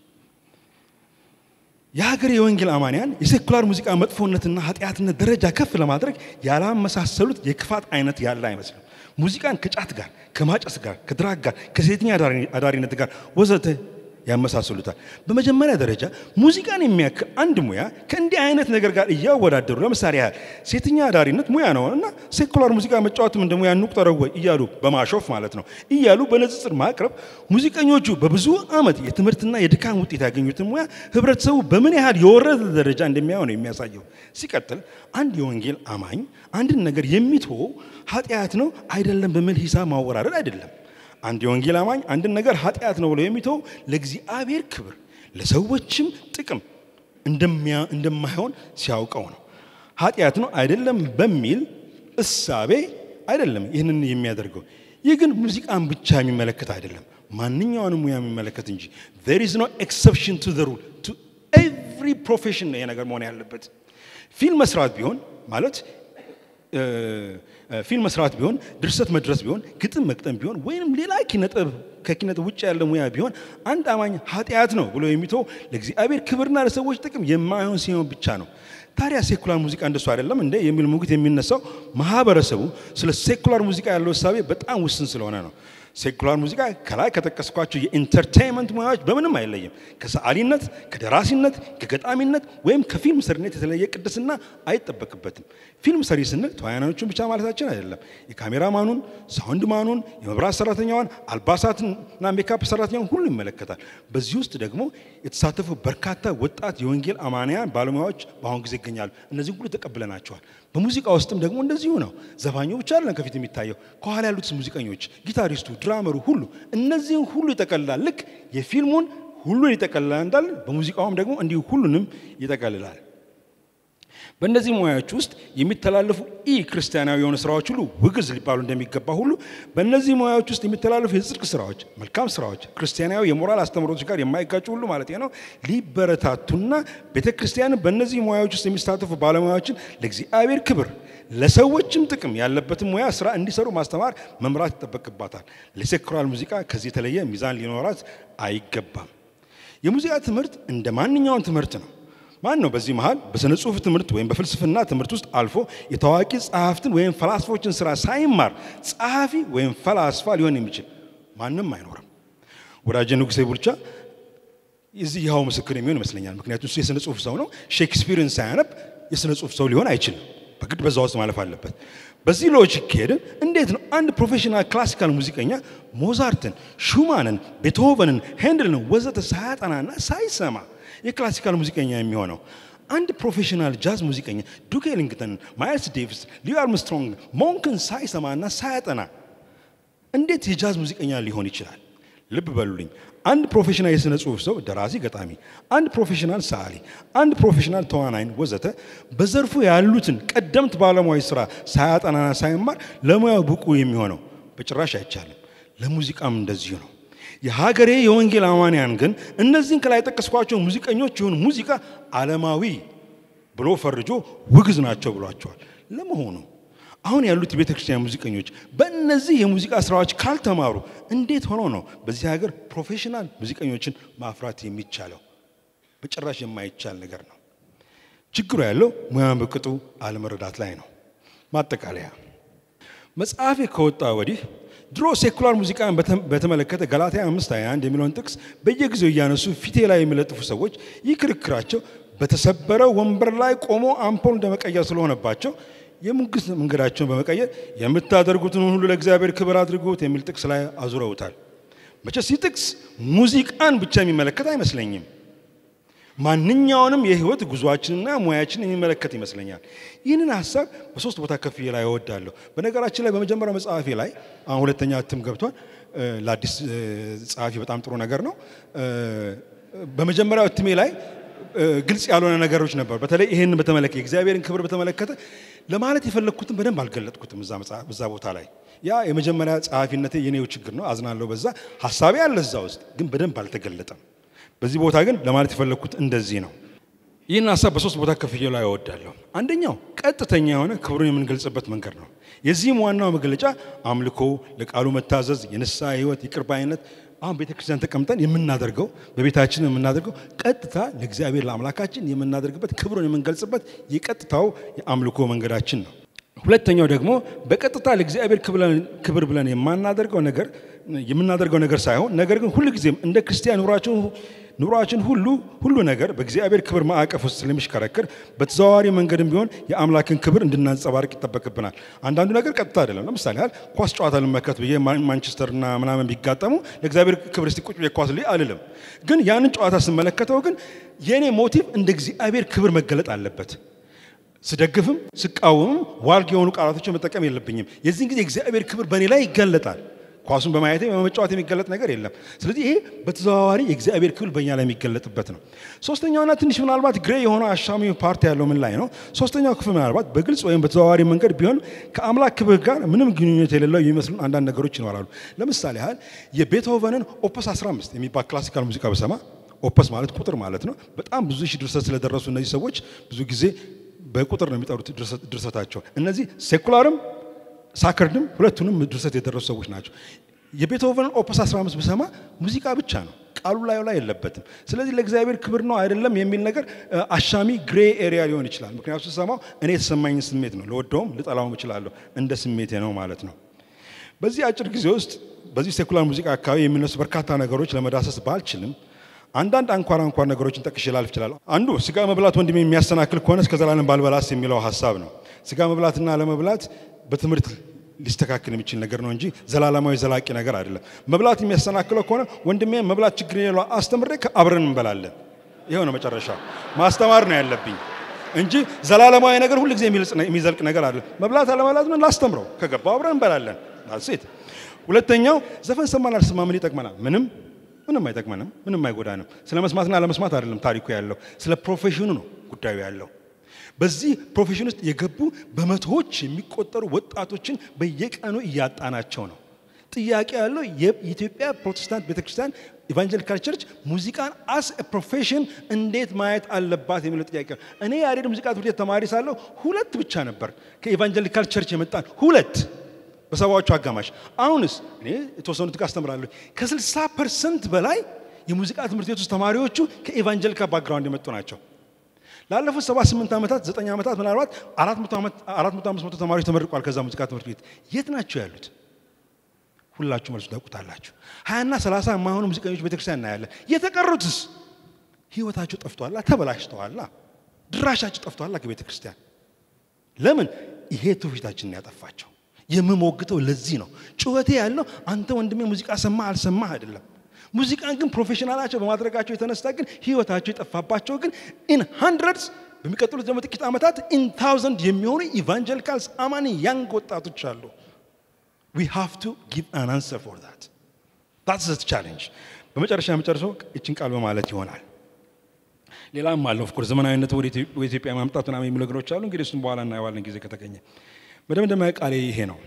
Speaker 2: የሀገር የወንጌል አማንያን የሴኩላር ሙዚቃ መጥፎነትና ኃጢአትነት ደረጃ ከፍ ለማድረግ ያላመሳሰሉት የክፋት አይነት ያለ አይመስልም። ሙዚቃን ከጫት ጋር፣ ከማጨስ ጋር፣ ከድራግ ጋር፣ ከሴተኛ አዳሪነት ጋር ወዘተ ያመሳስሉታል። በመጀመሪያ ደረጃ ሙዚቃን የሚያክል አንድ ሙያ ከእንዲህ አይነት ነገር ጋር እያወዳደሩ ለምሳሌ ያህል ሴተኛ አዳሪነት ሙያ ነው እና ሴኩላር ሙዚቃ መጫወትም እንደ ሙያ እንቁጠረው ወይ እያሉ በማሾፍ ማለት ነው እያሉ በንጽጽር ማቅረብ ሙዚቀኞቹ በብዙ ዓመት የትምህርትና የድካም ውጤት ያገኙትን ሙያ ህብረተሰቡ በምን ያህል የወረደ ደረጃ እንደሚያየው ነው የሚያሳየው። ሲቀጥል አንድ የወንጌል አማኝ አንድን ነገር የሚትወው ኃጢአት ነው አይደለም በሚል ሂሳብ ማወራረድ አይደለም። አንድ የወንጌል አማኝ አንድን ነገር ኃጢአት ነው ብሎ የሚተው ለእግዚአብሔር ክብር ለሰዎችም ጥቅም እንደሚያ- እንደማይሆን ሲያውቀው ነው። ኃጢአት ነው አይደለም በሚል እሳቤ አይደለም ይህንን የሚያደርገው። ይህ ግን ሙዚቃን ብቻ የሚመለከት አይደለም፣ ማንኛውንም ሙያ የሚመለከት እንጂ there is no exception to the rule to every profession ነው ይሄ ነገር መሆን ያለበት። ፊልም መስራት ቢሆን ማለት እ፣ እ፣ ፊልም መስራት ቢሆን ድርሰት መድረስ ቢሆን ግጥም መቅጠም ቢሆን ወይም ሌላ ኪነጥበብ ከኪነጥበብ ውጭ ያለ ሙያ ቢሆን አንድ አማኝ ኃጢአት ነው ብሎ የሚተው ለእግዚአብሔር ክብርና ለሰዎች ጥቅም የማይሆን ሲሆን ብቻ ነው። ታዲያ ሴኩላር ሙዚቃ እንደሱ አይደለም እንደ የሚል ሙግት የሚነሳው ማህበረሰቡ ስለ ሴኩላር ሙዚቃ ያለው እሳቤ በጣም ውስን ስለሆነ ነው። ሴኩላር ሙዚቃ ከላይ ከጠቀስኳቸው የኢንተርቴይንመንት ሙያዎች በምንም አይለይም። ከሰዓሊነት፣ ከደራሲነት፣ ከገጣሚነት ወይም ከፊልም ሰሪነት የተለየ ቅድስና አይጠበቅበትም። ፊልም ሰሪ ስንል ተዋናዮቹን ብቻ ማለታችን አይደለም። የካሜራማኑን፣ ሳውንድ ማኑን፣ የመብራት ሰራተኛዋን፣ አልባሳትና ሜካፕ ሰራተኛውን ሁሉ ይመለከታል። በዚህ ውስጥ ደግሞ የተሳተፉ በርካታ ወጣት የወንጌል አማንያን ባለሙያዎች በአሁኑ ጊዜ ይገኛሉ። እነዚህም ሁሉ ተቀብለናቸዋል። በሙዚቃ ውስጥም ደግሞ እንደዚሁ ነው። ዘፋኙ ብቻ አይደለም ከፊት የሚታየው፣ ከኋላ ያሉት ሙዚቀኞች፣ ጊታሪስቱ፣ ድራመሩ ሁሉ እነዚህን ሁሉ ይጠቀልላል። ልክ የፊልሙን ሁሉን ይጠቀልላል እንዳለ በሙዚቃውም ደግሞ እንዲሁ ሁሉንም ይጠቀልላል። በእነዚህ ሙያዎች ውስጥ የሚተላለፉ ኢ ክርስቲያናዊ የሆኑ ስራዎች ሁሉ ውግዝ ሊባሉ እንደሚገባ ሁሉ በእነዚህ ሙያዎች ውስጥ የሚተላለፉ የጽድቅ ስራዎች፣ መልካም ስራዎች ክርስቲያናዊ የሞራል አስተምህሮቶች ጋር የማይጋጩ ሁሉ ማለት ነው ሊበረታቱና ቤተ ክርስቲያንን በእነዚህ ሙያዎች ውስጥ የሚሳተፉ ባለሙያዎችን ለእግዚአብሔር ክብር ለሰዎችም ጥቅም ያለበትን ሙያ ስራ እንዲሰሩ ማስተማር፣ መምራት ይጠበቅባታል። ለሴኩላር ሙዚቃ ከዚህ የተለየ ሚዛን ሊኖራት አይገባም። የሙዚቃ ትምህርት እንደ ማንኛውም ትምህርት ነው። ማን ነው በዚህ መሃል በስነ ጽሁፍ ትምህርት ወይም በፍልስፍና ትምህርት ውስጥ አልፎ የታዋቂ ጸሐፍትን ወይም ፈላስፎችን ስራ ሳይማር ጸሐፊ ወይም ፈላስፋ ሊሆን የሚችል ማንም አይኖርም። ወዳጄ ንጉሴ ቡልቻ የዚህ ይኸው ምስክር የሚሆን ይመስለኛል። ምክንያቱም እሱ የስነ ጽሁፍ ሰው ነው። ሼክስፒርን ሳያነብ የስነ ጽሁፍ ሰው ሊሆን አይችልም። በግድ በዛ ውስጥ ማለፍ አለበት። በዚህ ሎጂክ ከሄድን እንዴት ነው አንድ ፕሮፌሽናል ክላሲካል ሙዚቀኛ ሞዛርትን፣ ሹማንን፣ ቤትሆቨንን፣ ሄንድልን ወዘተ ሳያጠናና ሳይሰማ የክላሲካል ሙዚቀኛ የሚሆነው? አንድ ፕሮፌሽናል ጃዝ ሙዚቀኛ ዱክ ኤሊንግተን፣ ማይልስ ዴቪስ፣ ሊው አርምስትሮንግ፣ ሞንክን ሳይሰማና ሳያጠና እንዴት የጃዝ ሙዚቀኛ ሊሆን ይችላል? ልብ በሉልኝ። አንድ ፕሮፌሽናል የሥነ ጽሁፍ ሰው ደራሲ፣ ገጣሚ፣ አንድ ፕሮፌሽናል ሰዓሊ፣ አንድ ፕሮፌሽናል ተዋናይን ወዘተ በዘርፉ ያሉትን ቀደምት ባለሙያዎች ስራ ሳያጠናና ሳይማር ለሙያው ብቁ የሚሆነው በጭራሽ አይቻልም። ለሙዚቃም እንደዚሁ ነው። የሀገሬ የወንጌል አማንያን ግን እነዚህን ከላይ የጠቀስኳቸው ሙዚቀኞች የሆኑ ሙዚቃ ዓለማዊ ብሎ ፈርጆ ውግዝ ናቸው ብሏቸዋል። ለመሆኑ አሁን ያሉት የቤተ ክርስቲያን ሙዚቀኞች በእነዚህ የሙዚቃ ስራዎች ካልተማሩ እንዴት ሆኖ ነው በዚህ ሀገር ፕሮፌሽናል ሙዚቀኞችን ማፍራት የሚቻለው? በጭራሽ የማይቻል ነገር ነው። ችግሩ ያለው ሙያን በቅጡ አለመረዳት ላይ ነው። ማጠቃለያ መጽሐፌ ከወጣ ወዲህ ድሮ ሴኩላር ሙዚቃን በተመለከተ ገላትያ አምስት 21 የሚለውን ጥቅስ በየጊዜው እያነሱ ፊቴ ላይ የሚለጥፉ ሰዎች ይህ ክርክራቸው በተሰበረ ወንበር ላይ ቆሞ አምፖል እንደመቀየር ስለሆነባቸው የሙግት መንገዳቸውን በመቀየር የምታደርጉትን ሁሉ ለእግዚአብሔር ክብር አድርጉት የሚል ጥቅስ ላይ አዙረውታል። መቼስ ይህ ጥቅስ ሙዚቃን ብቻ የሚመለከት አይመስለኝም። ማንኛውንም የህይወት ጉዟችንና ሙያችንን የሚመለከት ይመስለኛል። ይህንን ሀሳብ በሶስት ቦታ ከፍ ላይ እወዳለሁ። በነገራችን ላይ በመጀመሪያው መጽሐፌ ላይ አሁን ሁለተኛ እትም ገብቷል። ለአዲስ ጸሐፊ በጣም ጥሩ ነገር ነው። በመጀመሪያው እትሜ ላይ ግልጽ ያልሆነ ነገሮች ነበሩ። በተለይ ይህን በተመለከተ የእግዚአብሔርን ክብር በተመለከተ ለማለት የፈለግኩትን በደንብ አልገለጥኩትም እዛ ቦታ ላይ። ያ የመጀመሪያ ጸሐፊነቴ የኔው ችግር ነው፣ አዝናለሁ። በዛ ሀሳቤ አለ እዛ ውስጥ ግን በደንብ አልተገለጠም። በዚህ ቦታ ግን ለማለት የፈለግኩት እንደዚህ ነው። ይህን ሀሳብ በሶስት ቦታ ከፍዬ ላይ እወዳለሁ። አንደኛው ቀጥተኛ የሆነ ክብሩን የምንገልጽበት መንገድ ነው። የዚህም ዋናው መገለጫ አምልኮ፣ ለቃሉ መታዘዝ፣ የንስሐ ህይወት፣ ይቅርባይነት አሁን ቤተ ክርስቲያን ተቀምጠን የምናደርገው በቤታችን የምናደርገው ቀጥታ ለእግዚአብሔር ለአምላካችን የምናደርግበት ክብሩን የምንገልጽበት የቀጥታው የአምልኮ መንገዳችን ነው። ሁለተኛው ደግሞ በቀጥታ ለእግዚአብሔር ክብር ብለን የማናደርገው ነገር የምናደርገው ነገር ሳይሆን ነገር ግን ሁሉ ጊዜም እንደ ክርስቲያን ኑሯችን ኑሯችን ሁሉ ሁሉ ነገር በእግዚአብሔር ክብር ማዕቀፍ ውስጥ ስለሚሽከረክር በተዘዋዋሪ መንገድም ቢሆን የአምላክን ክብር እንድናንጸባርቅ ይጠበቅብናል። አንዳንዱ ነገር ቀጥታ አይደለም። ለምሳሌ ያህል ኳስ ጨዋታ ልመከት ብዬ ማንቸስተርና ምናምን ቢጋጠሙ ለእግዚአብሔር ክብር እስቲ ቁጭ ብዬ ኳስ ልይ አልልም። ግን ያንን ጨዋታ ስመለከተው ግን የእኔ ሞቲቭ እንደ እግዚአብሔር ክብር መገለጥ አለበት። ስደግፍም ስቃወምም ዋልግ የሆኑ ቃላቶችን መጠቀም የለብኝም። የዚህን ጊዜ እግዚአብሔር ክብር በእኔ ላይ ይገለጣል። ኳሱን በማየቴ በመጫወት የሚገለጥ ነገር የለም። ስለዚህ ይሄ በተዘዋዋሪ የእግዚአብሔር ክፍል በእኛ ላይ የሚገለጥበት ነው። ሶስተኛውና ትንሽ ምናልባት ግሬ የሆነው አሻሚ ፓርቲ ያለው ምን ላይ ነው? ሶስተኛው ክፍል ምናልባት በግልጽ ወይም በተዘዋዋሪ መንገድ ቢሆን ከአምላክ ክብር ጋር ምንም ግንኙነት የሌለው የሚመስሉ አንዳንድ ነገሮች ይኖራሉ። ለምሳሌ ያህል የቤትሆቨንን ኦፐስ 15 የሚባል ክላሲካል ሙዚቃ በሰማ ኦፐስ ማለት ቁጥር ማለት ነው። በጣም ብዙ ሺህ ድርሰት ስለደረሱ እነዚህ ሰዎች ብዙ ጊዜ በቁጥር ነው የሚጠሩት ድርሰታቸው። እነዚህ ሴኩላርም ሳከርድም ሁለቱንም ድርሰት የደረሱ ሰዎች ናቸው። የቤትሆቨንን ኦፐስ 15 ብሰማ ሙዚቃ ብቻ ነው፣ ቃሉ ላይ ላይ የለበትም። ስለዚህ ለእግዚአብሔር ክብር ነው አይደለም የሚል ነገር አሻሚ ግሬ ኤሪያ ሊሆን ይችላል። ምክንያቱ ስሰማው እኔ የተሰማኝ ስሜት ነው፣ ልወደውም ልጠላውም እችላለሁ፣ እንደ ስሜቴ ነው ማለት ነው። በዚህ አጭር ጊዜ ውስጥ በዚህ ሴኩላር ሙዚቃ አካባቢ የሚነሱ በርካታ ነገሮች ለመዳሰስ ባልችልም አንዳንድ አንኳር አንኳር ነገሮችን ጠቅሼ ላልፍ እችላለሁ። አንዱ ስጋ መብላት ወንድሜ የሚያሰናክል ከሆነ እስከ ዘላለም ባልበላስ የሚለው ሀሳብ ነው። ስጋ መብላትና ለመብላት በትምህርት ሊስተካከል የሚችል ነገር ነው እንጂ ዘላለማዊ ዘላቂ ነገር አይደለም። መብላት የሚያሰናክለው ከሆነ ወንድሜ መብላት ችግር የሌለው አስተምሬ አብረን እንበላለን። ይኸው ነው መጨረሻ። ማስተማር ነው ያለብኝ እንጂ ዘላለማዊ ነገር ሁል ጊዜ የሚዘልቅ ነገር አይደለም። መብላት አለመብላት ነው ላስተምረው፣ ከገባው አብረን እንበላለን። ሴት ሁለተኛው ዘፈን ሰማን አልሰማ ምን ይጠቅመናል? ምንም ምንም አይጠቅመንም፣ ምንም አይጎዳንም። ስለ መስማትና ለመስማት አይደለም ታሪኩ ያለው፣ ስለ ፕሮፌሽኑ ነው ጉዳዩ ያለው። በዚህ ፕሮፌሽን ውስጥ የገቡ በመቶዎች የሚቆጠሩ ወጣቶችን በየቀኑ እያጣናቸው ነው። ጥያቄ ያለው የኢትዮጵያ ፕሮቴስታንት ቤተክርስቲያን ኢቫንጀሊካል ቸርች ሙዚቃን አስ ፕሮፌሽን እንዴት ማየት አለባት የሚለው ጥያቄ ነው። እኔ ያሬድ ሙዚቃ ትምህርት ቤት ተማሪ ሳለሁ ሁለት ብቻ ነበር ከኢቫንጀሊካል ቸርች የመጣን ሁለት በሰባዎቹ አጋማሽ። አሁንስ እኔ የተወሰኑት ጋር አስተምራለሁ። ከ60 ፐርሰንት በላይ የሙዚቃ ትምህርት ቤት ውስጥ ተማሪዎቹ ከኢቫንጀሊካል ባክግራውንድ የመጡ ናቸው። ላለፉት 78 ዓመታት 9 ዓመታት ምናልባት 400 500 ተማሪዎች ተመርቋል ከዛ ሙዚቃ ትምህርት ቤት። የት ናቸው ያሉት? ሁላችሁ መልሱ ታውቁታላችሁ። ሀያና ሰላሳ የማይሆኑ ሙዚቀኞች ቤተክርስቲያን እናያለን። የተቀሩትስ ህይወታቸው ጠፍቷላ፣ ተበላሽተዋላ፣ ድራሻቸው ጠፍቷላ ከቤተ ክርስቲያን። ለምን? ይሄ ትውፊታችንን ያጠፋቸው። የምሞግተው ለዚህ ነው። ጩኸቴ ያለው አንተ ወንድሜ ሙዚቃ ሰማህ አልሰማህ አይደለም። ሙዚቃን ግን ፕሮፌሽናላቸው በማድረጋቸው የተነሳ ግን ህይወታቸው የጠፋባቸው ግን ኢን ሃንድረድስ በሚቀጥሉት ደግሞ ጥቂት ዓመታት ኢን ታውዘንድ የሚሆኑ ኢቫንጀሊካልስ አማኒ ያንግ ወጣቶች አሉ። ዊ ሃቭ ቱ ጊቭ አን አንሰር ፎር ዛት ዛትስ ዘ ቻሌንጅ። በመጨረሻ የመጨረሻው እችን ቃል በማለት ይሆናል። ሌላም አለ ኦፍኮርስ ዘመናዊነት ወደ ኢትዮጵያ ማምጣት ምናምን የሚሉ ነገሮች አሉ። እንግዲህ እሱም በኋላ እናየዋለን ጊዜ ከተገኘ። በደምደሚያ ቃሌ ይሄ ነው።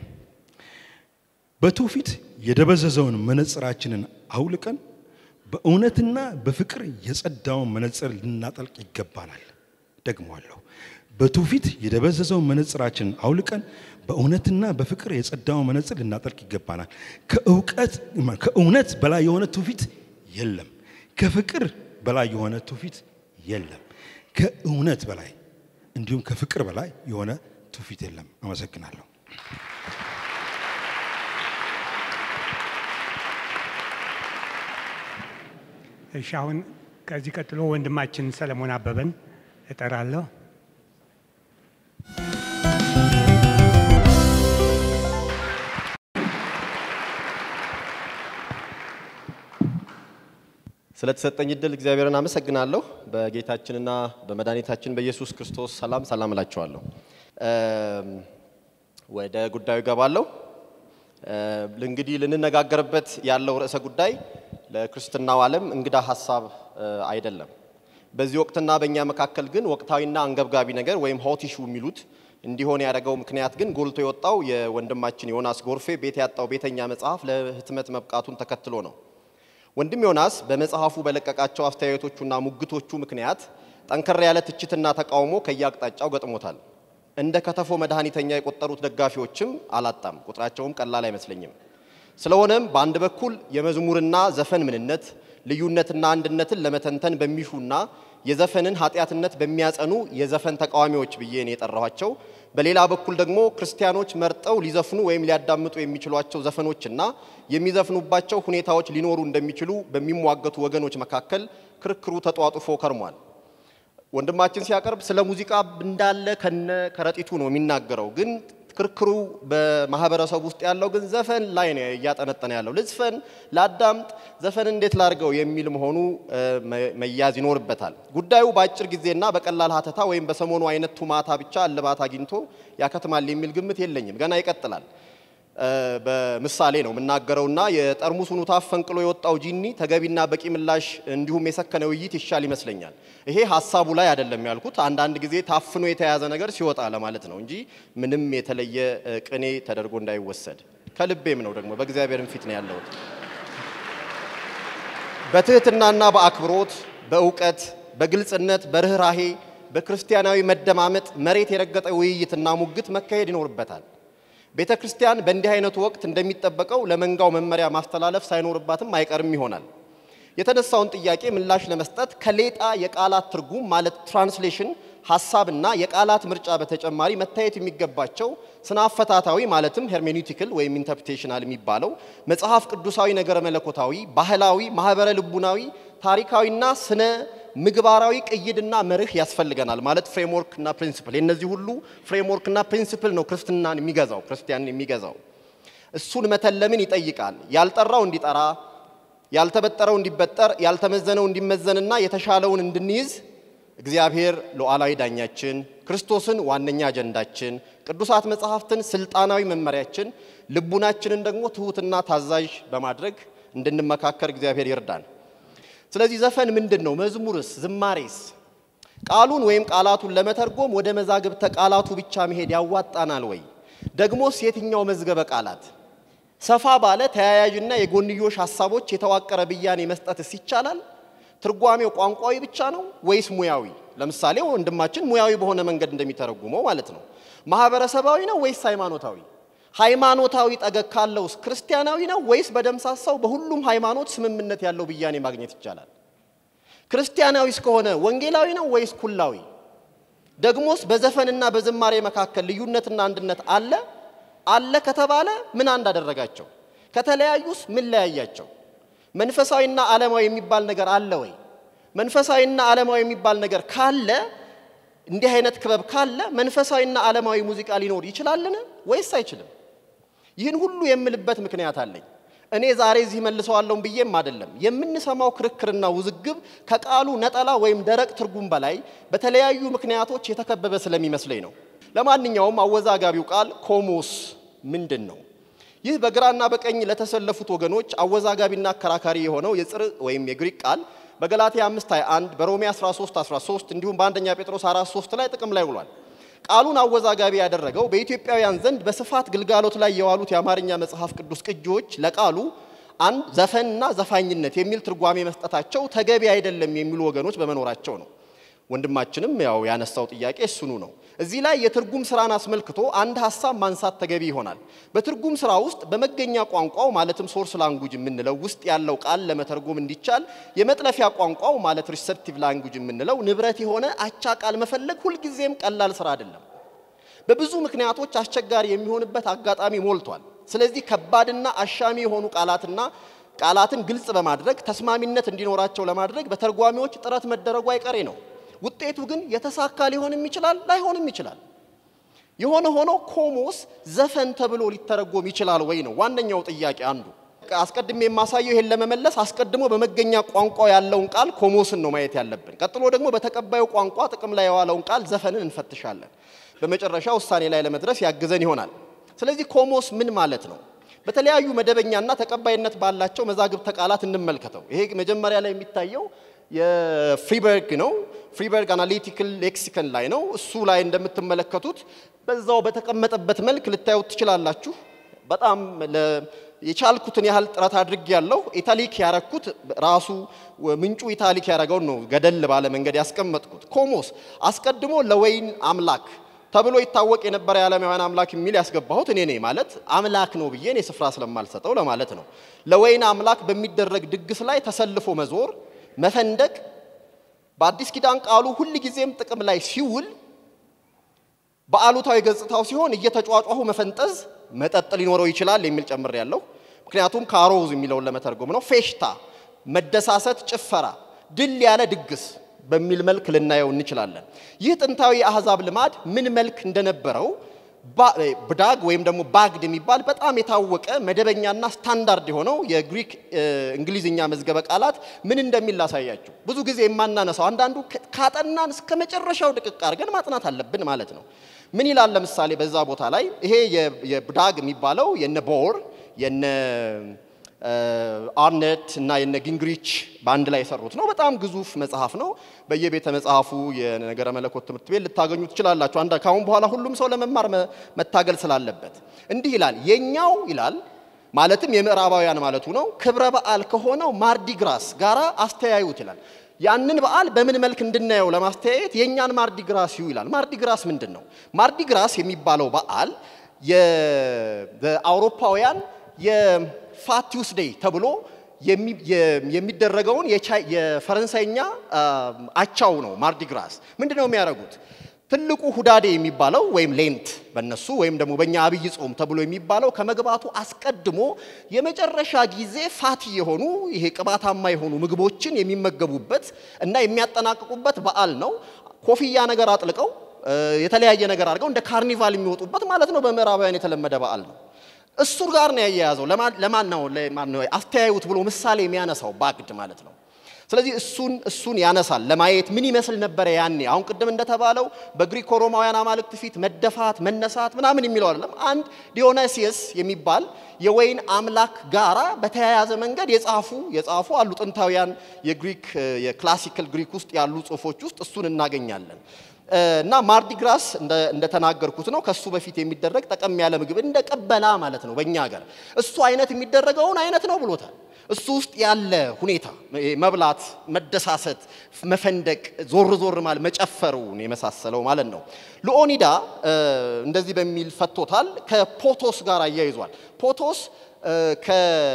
Speaker 2: በትውፊት የደበዘዘውን መነጽራችንን አውልቀን በእውነትና በፍቅር የጸዳውን መነጽር ልናጠልቅ ይገባናል። ደግሟለሁ። በትውፊት የደበዘዘውን መነጽራችንን አውልቀን በእውነትና በፍቅር የጸዳውን መነጽር ልናጠልቅ ይገባናል። ከእውቀት ከእውነት በላይ የሆነ ትውፊት የለም። ከፍቅር በላይ የሆነ ትውፊት የለም። ከእውነት በላይ እንዲሁም ከፍቅር በላይ የሆነ ትውፊት የለም። አመሰግናለሁ።
Speaker 6: እሺ አሁን ከዚህ ቀጥሎ ወንድማችን ሰለሞን አበበን እጠራለሁ።
Speaker 3: ስለተሰጠኝ እድል እግዚአብሔርን አመሰግናለሁ። በጌታችንና በመድኃኒታችን በኢየሱስ ክርስቶስ ሰላም ሰላም እላችኋለሁ። ወደ ጉዳዩ ገባለሁ። እንግዲህ ልንነጋገርበት ያለው ርዕሰ ጉዳይ ለክርስትናው ዓለም እንግዳ ሀሳብ አይደለም። በዚህ ወቅትና በእኛ መካከል ግን ወቅታዊና አንገብጋቢ ነገር ወይም ሆት ኢሹ የሚሉት እንዲሆን ያደረገው ምክንያት ግን ጎልቶ የወጣው የወንድማችን ዮናስ ጎርፌ ቤት ያጣው ቤተኛ መጽሐፍ ለህትመት መብቃቱን ተከትሎ ነው። ወንድም ዮናስ በመጽሐፉ በለቀቃቸው አስተያየቶቹና ሙግቶቹ ምክንያት ጠንከር ያለ ትችትና ተቃውሞ ከየአቅጣጫው ገጥሞታል። እንደ ከተፎ መድኃኒተኛ የቆጠሩት ደጋፊዎችም አላጣም። ቁጥራቸውም ቀላል አይመስለኝም። ስለሆነም በአንድ በኩል የመዝሙርና ዘፈን ምንነት ልዩነትና አንድነትን ለመተንተን በሚሹና የዘፈንን ኃጢአትነት በሚያጸኑ የዘፈን ተቃዋሚዎች ብዬ ነው የጠራኋቸው። በሌላ በኩል ደግሞ ክርስቲያኖች መርጠው ሊዘፍኑ ወይም ሊያዳምጡ የሚችሏቸው ዘፈኖችና የሚዘፍኑባቸው ሁኔታዎች ሊኖሩ እንደሚችሉ በሚሟገቱ ወገኖች መካከል ክርክሩ ተጧጡፎ ከርሟል። ወንድማችን ሲያቀርብ ስለ ሙዚቃ እንዳለ ከነ ከረጢቱ ነው የሚናገረው። ግን ክርክሩ በማህበረሰቡ ውስጥ ያለው ግን ዘፈን ላይ ነው እያጠነጠነ ያለው። ልዝፈን፣ ላዳምጥ፣ ዘፈን እንዴት ላድርገው የሚል መሆኑ መያዝ ይኖርበታል። ጉዳዩ በአጭር ጊዜና በቀላል ሀተታ ወይም በሰሞኑ አይነት ቱማታ ብቻ እልባት አግኝቶ ያከትማል የሚል ግምት የለኝም። ገና ይቀጥላል። በምሳሌ ነው የምናገረውና የጠርሙሱን ታፍ ፈንቅሎ የወጣው ጂኒ ተገቢና በቂ ምላሽ እንዲሁም የሰከነ ውይይት ይሻል ይመስለኛል። ይሄ ሀሳቡ ላይ አይደለም ያልኩት፣ አንዳንድ ጊዜ ታፍኖ የተያዘ ነገር ሲወጣ ለማለት ነው እንጂ ምንም የተለየ ቅኔ ተደርጎ እንዳይወሰድ ከልቤም ነው። ደግሞ በእግዚአብሔርም ፊት ነው ያለሁት። በትህትናና በአክብሮት በእውቀት በግልጽነት በርኅራሄ በክርስቲያናዊ መደማመጥ መሬት የረገጠ ውይይትና ሙግት መካሄድ ይኖርበታል። ቤተ ክርስቲያን በእንዲህ አይነቱ ወቅት እንደሚጠበቀው ለመንጋው መመሪያ ማስተላለፍ ሳይኖርባትም አይቀርም ይሆናል። የተነሳውን ጥያቄ ምላሽ ለመስጠት ከሌጣ የቃላት ትርጉም ማለት ትራንስሌሽን ሀሳብና የቃላት ምርጫ በተጨማሪ መታየት የሚገባቸው ስነ አፈታታዊ ማለትም ሄርሜኒቲክል ወይም ኢንተርፕሬቴሽናል የሚባለው መጽሐፍ ቅዱሳዊ ነገረ መለኮታዊ፣ ባህላዊ፣ ማህበረ ልቡናዊ፣ ታሪካዊና ስነ ምግባራዊ ቅይድና መርህ ያስፈልገናል። ማለት ፍሬምወርክ እና ፕሪንሲፕል የእነዚህ ሁሉ ፍሬምወርክ እና ፕሪንሲፕል ነው ክርስትናን የሚገዛው ክርስቲያንን የሚገዛው። እሱን መተለምን ይጠይቃል። ያልጠራው እንዲጠራ፣ ያልተበጠረው እንዲበጠር፣ ያልተመዘነው እንዲመዘንና የተሻለውን እንድንይዝ እግዚአብሔር ሉዓላዊ ዳኛችን፣ ክርስቶስን ዋነኛ አጀንዳችን፣ ቅዱሳት መጽሐፍትን ስልጣናዊ መመሪያችን፣ ልቡናችንን ደግሞ ትሑትና ታዛዥ በማድረግ እንድንመካከር እግዚአብሔር ይርዳን። ስለዚህ ዘፈን ምንድን ነው? መዝሙርስ? ዝማሬስ? ቃሉን ወይም ቃላቱን ለመተርጎም ወደ መዛግብተ ቃላቱ ብቻ መሄድ ያዋጣናል ወይ? ደግሞስ የትኛው መዝገበ ቃላት? ሰፋ ባለ ተያያዥና የጎንዮሽ ሀሳቦች የተዋቀረ ብያኔ መስጠትስ ይቻላል? ትርጓሜው ቋንቋዊ ብቻ ነው ወይስ ሙያዊ? ለምሳሌ ወንድማችን ሙያዊ በሆነ መንገድ እንደሚተረጉመው ማለት ነው። ማህበረሰባዊ ነው ወይስ ሃይማኖታዊ? ሃይማኖታዊ ጠገግ ካለውስ ክርስቲያናዊ ነው ወይስ በደምሳሳው በሁሉም ሃይማኖት ስምምነት ያለው ብያኔ ማግኘት ይቻላል? ክርስቲያናዊ እስከሆነ ወንጌላዊ ነው ወይስ ኩላዊ? ደግሞስ በዘፈንና በዝማሬ መካከል ልዩነትና አንድነት አለ? አለ ከተባለ ምን አንድ አደረጋቸው? ከተለያዩስ ምን ለያያቸው? መንፈሳዊና ዓለማዊ የሚባል ነገር አለ ወይ? መንፈሳዊና ዓለማዊ የሚባል ነገር ካለ እንዲህ አይነት ክበብ ካለ መንፈሳዊና ዓለማዊ ሙዚቃ ሊኖር ይችላልን ወይስ አይችልም? ይህን ሁሉ የምልበት ምክንያት አለኝ። እኔ ዛሬ እዚህ መልሰዋለሁም ብዬም አይደለም። የምንሰማው ክርክርና ውዝግብ ከቃሉ ነጠላ ወይም ደረቅ ትርጉም በላይ በተለያዩ ምክንያቶች የተከበበ ስለሚመስለኝ ነው። ለማንኛውም አወዛጋቢው ቃል ኮሞስ ምንድን ነው? ይህ በግራና በቀኝ ለተሰለፉት ወገኖች አወዛጋቢና አከራካሪ የሆነው የጽር ወይም የግሪክ ቃል በገላትያ 5 21 በሮሜ 13 13 እንዲሁም በአንደኛ ጴጥሮስ 4 3 ላይ ጥቅም ላይ ውሏል። ቃሉን አወዛጋቢ ያደረገው በኢትዮጵያውያን ዘንድ በስፋት ግልጋሎት ላይ የዋሉት የአማርኛ መጽሐፍ ቅዱስ ቅጂዎች ለቃሉ አንድ ዘፈንና ዘፋኝነት የሚል ትርጓሜ መስጠታቸው ተገቢ አይደለም የሚሉ ወገኖች በመኖራቸው ነው። ወንድማችንም ያው ያነሳው ጥያቄ እሱኑ ነው። እዚህ ላይ የትርጉም ስራን አስመልክቶ አንድ ሀሳብ ማንሳት ተገቢ ይሆናል። በትርጉም ስራ ውስጥ በመገኛ ቋንቋው ማለትም ሶርስ ላንጉጅ የምንለው ውስጥ ያለው ቃል ለመተርጎም እንዲቻል የመጥለፊያ ቋንቋው ማለት ሪሰፕቲቭ ላንጉጅ የምንለው ንብረት የሆነ አቻ ቃል መፈለግ ሁልጊዜም ቀላል ስራ አይደለም። በብዙ ምክንያቶች አስቸጋሪ የሚሆንበት አጋጣሚ ሞልቷል። ስለዚህ ከባድና አሻሚ የሆኑ ቃላትና ቃላትን ግልጽ በማድረግ ተስማሚነት እንዲኖራቸው ለማድረግ በተርጓሚዎች ጥረት መደረጉ አይቀሬ ነው። ውጤቱ ግን የተሳካ ሊሆንም ይችላል፣ ላይሆንም ይችላል። የሆነ ሆኖ ኮሞስ ዘፈን ተብሎ ሊተረጎም ይችላል ወይ ነው ዋነኛው ጥያቄ አንዱ። አስቀድሜ የማሳየው ይሄን ለመመለስ አስቀድሞ በመገኛ ቋንቋ ያለውን ቃል ኮሞስን ነው ማየት ያለብን። ቀጥሎ ደግሞ በተቀባዩ ቋንቋ ጥቅም ላይ የዋለውን ቃል ዘፈንን እንፈትሻለን። በመጨረሻ ውሳኔ ላይ ለመድረስ ያግዘን ይሆናል። ስለዚህ ኮሞስ ምን ማለት ነው? በተለያዩ መደበኛና ተቀባይነት ባላቸው መዛግብተ ቃላት እንመልከተው። ይሄ መጀመሪያ ላይ የሚታየው የፍሪበርግ ነው። ፍሪበርግ አናሊቲካል ሌክሲከን ላይ ነው። እሱ ላይ እንደምትመለከቱት በዛው በተቀመጠበት መልክ ልታዩት ትችላላችሁ። በጣም የቻልኩትን ያህል ጥረት አድርግ ያለው ኢታሊክ ያረኩት ራሱ ምንጩ ኢታሊክ ያደረገውን ነው ገደል ባለ መንገድ ያስቀመጥኩት። ኮሞስ አስቀድሞ ለወይን አምላክ ተብሎ ይታወቅ የነበረ የዓለማውያን አምላክ የሚል ያስገባሁት እኔ ነኝ። ማለት አምላክ ነው ብዬ እኔ ስፍራ ስለማልሰጠው ለማለት ነው። ለወይን አምላክ በሚደረግ ድግስ ላይ ተሰልፎ መዞር፣ መፈንደቅ በአዲስ ኪዳን ቃሉ ሁል ጊዜም ጥቅም ላይ ሲውል በአሉታዊ ገጽታው ሲሆን እየተጫጫሁ መፈንጠዝ፣ መጠጥ ሊኖረው ይችላል የሚል ጨምር ያለው ምክንያቱም ካሮዝ የሚለውን ለመተርጎም ነው። ፌሽታ፣ መደሳሰት፣ ጭፈራ፣ ድል ያለ ድግስ በሚል መልክ ልናየው እንችላለን። ይህ ጥንታዊ የአሕዛብ ልማድ ምን መልክ እንደነበረው ብዳግ ወይም ደግሞ ባግድ የሚባል በጣም የታወቀ መደበኛና ስታንዳርድ የሆነው የግሪክ እንግሊዝኛ መዝገበ ቃላት ምን እንደሚል ላሳያችሁ። ብዙ ጊዜ የማናነሳው አንዳንዱ ካጠናን እስከ መጨረሻው ድቅቅ አድርገን ማጥናት አለብን ማለት ነው። ምን ይላል? ለምሳሌ በዛ ቦታ ላይ ይሄ የ- የብዳግ የሚባለው የነ ቦር የነ አርነት እና የነ ጊንግሪች በአንድ ላይ የሰሩት ነው። በጣም ግዙፍ መጽሐፍ ነው። በየቤተ መጽሐፉ የነገረ መለኮት ትምህርት ቤት ልታገኙ ትችላላችሁ። አንድ ካሁን በኋላ ሁሉም ሰው ለመማር መ- መታገል ስላለበት እንዲህ ይላል። የኛው ይላል ማለትም የምዕራባውያን ማለቱ ነው። ክብረ በዓል ከሆነው ማርዲግራስ ጋራ አስተያዩት ይላል። ያንን በዓል በምን መልክ እንድናየው ለማስተያየት የእኛን ማርዲግራስ ይዩ ይላል። ማርዲግራስ ምንድን ነው? ማርዲግራስ የሚባለው በዓል የ- በአውሮፓውያን የፋት ቲውስዴይ ተብሎ የሚ- የ- የሚደረገውን የቻይ- የፈረንሳይኛ አ, አቻው ነው። ማርዲግራስ ምንድን ነው የሚያደርጉት? ትልቁ ሁዳዴ የሚባለው ወይም ሌንት በነሱ ወይም ደግሞ በእኛ አብይ ጾም ተብሎ የሚባለው ከመግባቱ አስቀድሞ የመጨረሻ ጊዜ ፋቲ የሆኑ ይሄ ቅባታማ የሆኑ ምግቦችን የሚመገቡበት እና የሚያጠናቅቁበት በዓል ነው። ኮፍያ ነገር አጥልቀው እ፣ የተለያየ ነገር አድርገው እንደ ካርኒቫል የሚወጡበት ማለት ነው። በምዕራባውያን የተለመደ በዓል ነው። እሱ ጋር ነው ያያያዘው። ለማን ለማን ነው ለማን ነው አስተያዩት ብሎ ምሳሌ የሚያነሳው ባግድ ማለት ነው። ስለዚህ እሱን እሱን ያነሳል ለማየት ምን ይመስል ነበረ ያኔ። አሁን ቅድም እንደተባለው በግሪኮ ሮማውያን አማልክት ፊት መደፋት፣ መነሳት ምናምን የሚለው አይደለም። አንድ ዲዮናሲየስ የሚባል የወይን አምላክ ጋራ በተያያዘ መንገድ የጻፉ የጻፉ አሉ ጥንታውያን የግሪክ የክላሲካል ግሪክ ውስጥ ያሉ ጽሁፎች ውስጥ እሱን እናገኛለን። እና ማርዲግራስ እንደተናገርኩት ነው። ከሱ በፊት የሚደረግ ጠቀም ያለ ምግብ እንደ ቀበላ ማለት ነው በእኛ ሀገር። እሱ አይነት የሚደረገውን አይነት ነው ብሎታል። እሱ ውስጥ ያለ ሁኔታ መብላት፣ መደሳሰት፣ መፈንደቅ፣ ዞር ዞር ማለት መጨፈሩን የመሳሰለው ማለት ነው። ሉኦኒዳ እንደዚህ በሚል ፈቶታል። ከፖቶስ ጋር አያይዟል። ፖቶስ ከ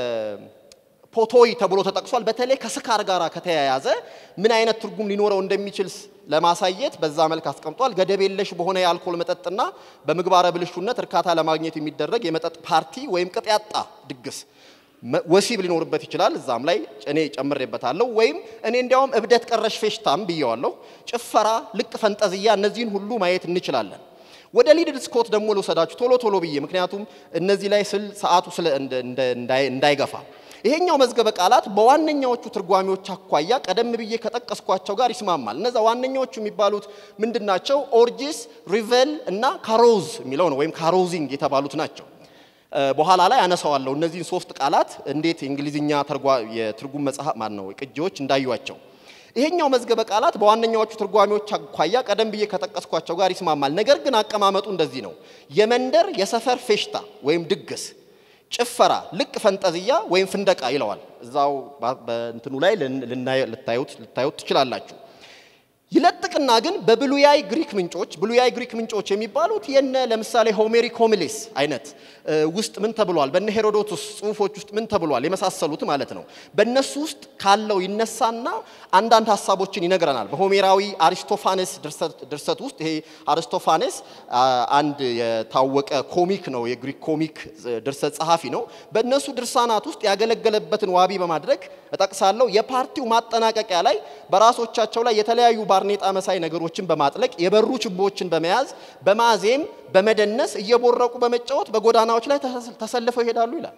Speaker 3: ፖቶይ ተብሎ ተጠቅሷል። በተለይ ከስካር ጋር ከተያያዘ ምን አይነት ትርጉም ሊኖረው እንደሚችል ለማሳየት በዛ መልክ አስቀምጧል። ገደብ የለሽ በሆነ የአልኮል መጠጥና በምግባረ ብልሹነት እርካታ ለማግኘት የሚደረግ የመጠጥ ፓርቲ ወይም ቅጥ ያጣ ድግስ ወሲብ ሊኖርበት ይችላል። እዛም ላይ እኔ ጨምሬበታለሁ። ወይም እኔ እንዲያውም እብደት ቀረሽ ፌሽታም ብየዋለሁ። ጭፈራ፣ ልቅ ፈንጠዝያ፣ እነዚህን ሁሉ ማየት እንችላለን። ወደ ሊድል ስኮት ደግሞ ልውሰዳችሁ ቶሎ ቶሎ ብዬ ምክንያቱም እነዚህ ላይ ስል ሰዓቱ እንዳይገፋ ይሄኛው መዝገበ ቃላት በዋነኛዎቹ ትርጓሜዎች አኳያ ቀደም ብዬ ከጠቀስኳቸው ጋር ይስማማል። እነዛ ዋነኛዎቹ የሚባሉት ምንድናቸው? ኦርጂስ፣ ሪቨል እና ካሮዝ የሚለው ነው ወይም ካሮዚንግ የተባሉት ናቸው። በኋላ ላይ አነሳዋለሁ እነዚህን ሶስት ቃላት እንዴት የእንግሊዝኛ የትርጉም መጽሐፍ ማን ነው ቅጂዎች እንዳዩዋቸው። ይሄኛው መዝገበ ቃላት በዋነኛዎቹ ትርጓሜዎች አኳያ ቀደም ብዬ ከጠቀስኳቸው ጋር ይስማማል። ነገር ግን አቀማመጡ እንደዚህ ነው። የመንደር የሰፈር ፌሽታ ወይም ድግስ ጭፈራ፣ ልቅ ፈንጠዝያ ወይም ፍንደቃ ይለዋል። እዛው በእንትኑ ላይ ልታዩት ልታዩት ትችላላችሁ። ይለጥቅና ግን በብሉያይ ግሪክ ምንጮች ብሉያይ ግሪክ ምንጮች የሚባሉት የነ ለምሳሌ ሆሜሪክ ሆሚሌስ አይነት ውስጥ ምን ተብሏል፣ በነ ሄሮዶቱስ ጽሁፎች ውስጥ ምን ተብሏል የመሳሰሉት ማለት ነው። በእነሱ ውስጥ ካለው ይነሳና አንዳንድ ሀሳቦችን ይነግረናል። በሆሜራዊ አሪስቶፋኔስ ድርሰት ውስጥ ይሄ አሪስቶፋኔስ አንድ የታወቀ ኮሚክ ነው፣ የግሪክ ኮሚክ ድርሰት ጸሐፊ ነው። በእነሱ ድርሳናት ውስጥ ያገለገለበትን ዋቢ በማድረግ እጠቅሳለሁ። የፓርቲው ማጠናቀቂያ ላይ በራሶቻቸው ላይ የተለያዩ ባርኔጣ መሳይ ነገሮችን በማጥለቅ የበሩ ችቦችን በመያዝ በማዜም በመደነስ እየቦረቁ በመጫወት በጎዳናዎች ላይ ተሰልፈው ይሄዳሉ ይላል።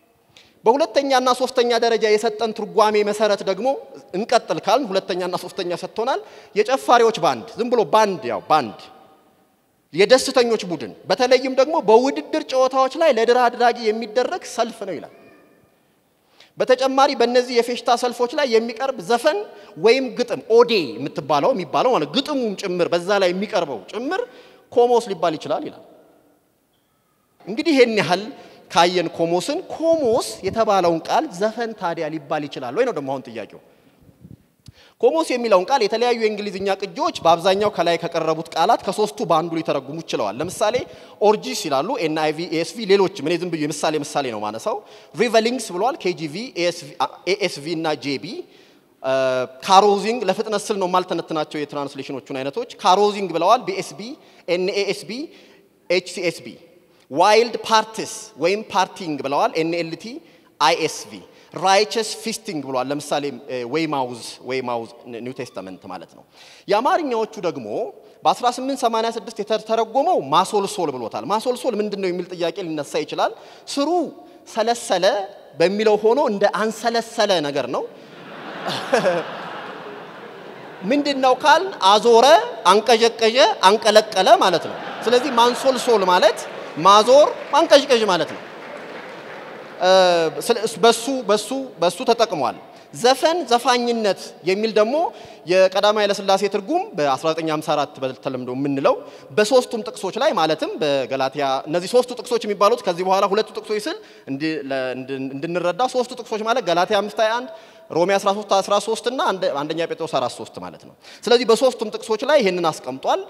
Speaker 3: በሁለተኛና ሶስተኛ ደረጃ የሰጠን ትርጓሜ መሰረት ደግሞ እንቀጥል ካልን ሁለተኛና ሶስተኛ ሰጥቶናል። የጨፋሪዎች ባንድ ዝም ብሎ ባንድ ያው ባንድ የደስተኞች ቡድን በተለይም ደግሞ በውድድር ጨዋታዎች ላይ ለድር አድራጊ የሚደረግ ሰልፍ ነው ይላል። በተጨማሪ በእነዚህ የፌሽታ ሰልፎች ላይ የሚቀርብ ዘፈን ወይም ግጥም ኦዴ የምትባለው የሚባለው ማለት ግጥሙም ጭምር በዛ ላይ የሚቀርበው ጭምር ኮሞስ ሊባል ይችላል ይላል። እንግዲህ ይሄን ያህል ካየን ኮሞስን፣ ኮሞስ የተባለውን ቃል ዘፈን ታዲያ ሊባል ይችላል ወይ ነው ደግሞ አሁን ጥያቄው። ኮሞስ የሚለውን ቃል የተለያዩ የእንግሊዝኛ ቅጂዎች በአብዛኛው ከላይ ከቀረቡት ቃላት ከሶስቱ በአንዱ ሊተረጉሙ ችለዋል። ለምሳሌ ኦርጂስ ይላሉ፣ ኤንአይቪ፣ ኤኤስቪ፣ ሌሎችም እኔ ዝም ብዬ ምሳሌ ምሳሌ ነው ማነሳው። ሪቨሊንግስ ብለዋል፣ ኬጂቪ፣ ኤኤስቪ እና ጄቢ። ካሮዚንግ ለፍጥነት ስል ነው ማልተነትናቸው የትራንስሌሽኖቹን አይነቶች። ካሮዚንግ ብለዋል፣ ቢኤስቢ፣ ኤንኤኤስቢ፣ ኤችሲኤስቢ። ዋይልድ ፓርቲስ ወይም ፓርቲንግ ብለዋል፣ ኤንኤልቲ፣ አይኤስቪ ራይቸስ ፊስቲንግ ብሏል። ለምሳሌ ወይ ማውዝ ወይ ማውዝ ኒው ቴስተመንት ማለት ነው። የአማርኛዎቹ ደግሞ በ1886 የተተረጎመው ማሶልሶል ብሎታል። ማሶልሶል ምንድን ነው የሚል ጥያቄ ሊነሳ ይችላል። ስሩ ሰለሰለ በሚለው ሆኖ እንደ አንሰለሰለ ነገር ነው። ምንድን ነው ካል አዞረ፣ አንቀዠቀዠ፣ አንቀለቀለ ማለት ነው። ስለዚህ ማንሶልሶል ማለት ማዞር፣ ማንቀዥቀዥ ማለት ነው። በሱ በሱ በሱ ተጠቅሟል። ዘፈን ዘፋኝነት የሚል ደግሞ የቀዳማዊ ኃይለሥላሴ ትርጉም በ1954 በተለምዶ የምንለው በሶስቱም ጥቅሶች ላይ ማለትም በገላትያ እነዚህ ሶስቱ ጥቅሶች የሚባሉት ከዚህ በኋላ ሁለቱ ጥቅሶች ስል እንድንረዳ ሶስቱ ጥቅሶች ማለት ገላትያ 5 21 ሮሜ 13 13 እና አንደኛ ጴጥሮስ 43 ማለት ነው። ስለዚህ በሶስቱም ጥቅሶች ላይ ይህንን አስቀምጧል።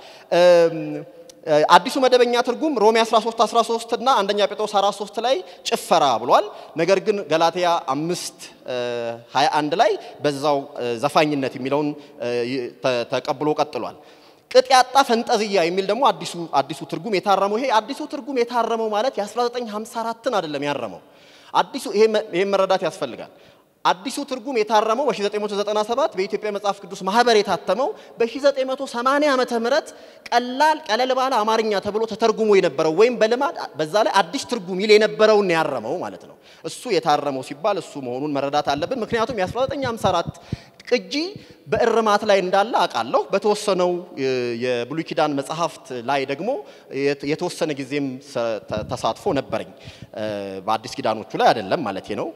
Speaker 3: አዲሱ መደበኛ ትርጉም ሮሜ 13 13 እና አንደኛ ጴጥሮስ 43 ላይ ጭፈራ ብሏል። ነገር ግን ገላትያ 5 21 ላይ በዛው ዘፋኝነት የሚለውን ተቀብሎ ቀጥሏል። ቅጥ ያጣ ፈንጠዝያ የሚል ደግሞ አዲሱ አዲሱ ትርጉም የታረመው ይሄ አዲሱ ትርጉም የታረመው ማለት የ1954ን አይደለም ያረመው። አዲሱ ይሄን መረዳት ያስፈልጋል። አዲሱ ትርጉም የታረመው በ1997 በኢትዮጵያ መጽሐፍ ቅዱስ ማህበር የታተመው በ1980 ዓመተ ምህረት ቀላል ቀለል ባለ አማርኛ ተብሎ ተተርጉሞ የነበረው ወይም በልማድ በዛ ላይ አዲስ ትርጉም ይል የነበረውን ያረመው ማለት ነው። እሱ የታረመው ሲባል እሱ መሆኑን መረዳት አለብን። ምክንያቱም የ1954 ቅጂ በእርማት ላይ እንዳለ አውቃለሁ። በተወሰነው የብሉይ ኪዳን መጽሐፍት ላይ ደግሞ የተወሰነ ጊዜም ተሳትፎ ነበረኝ። በአዲስ ኪዳኖቹ ላይ አይደለም ማለት ነው።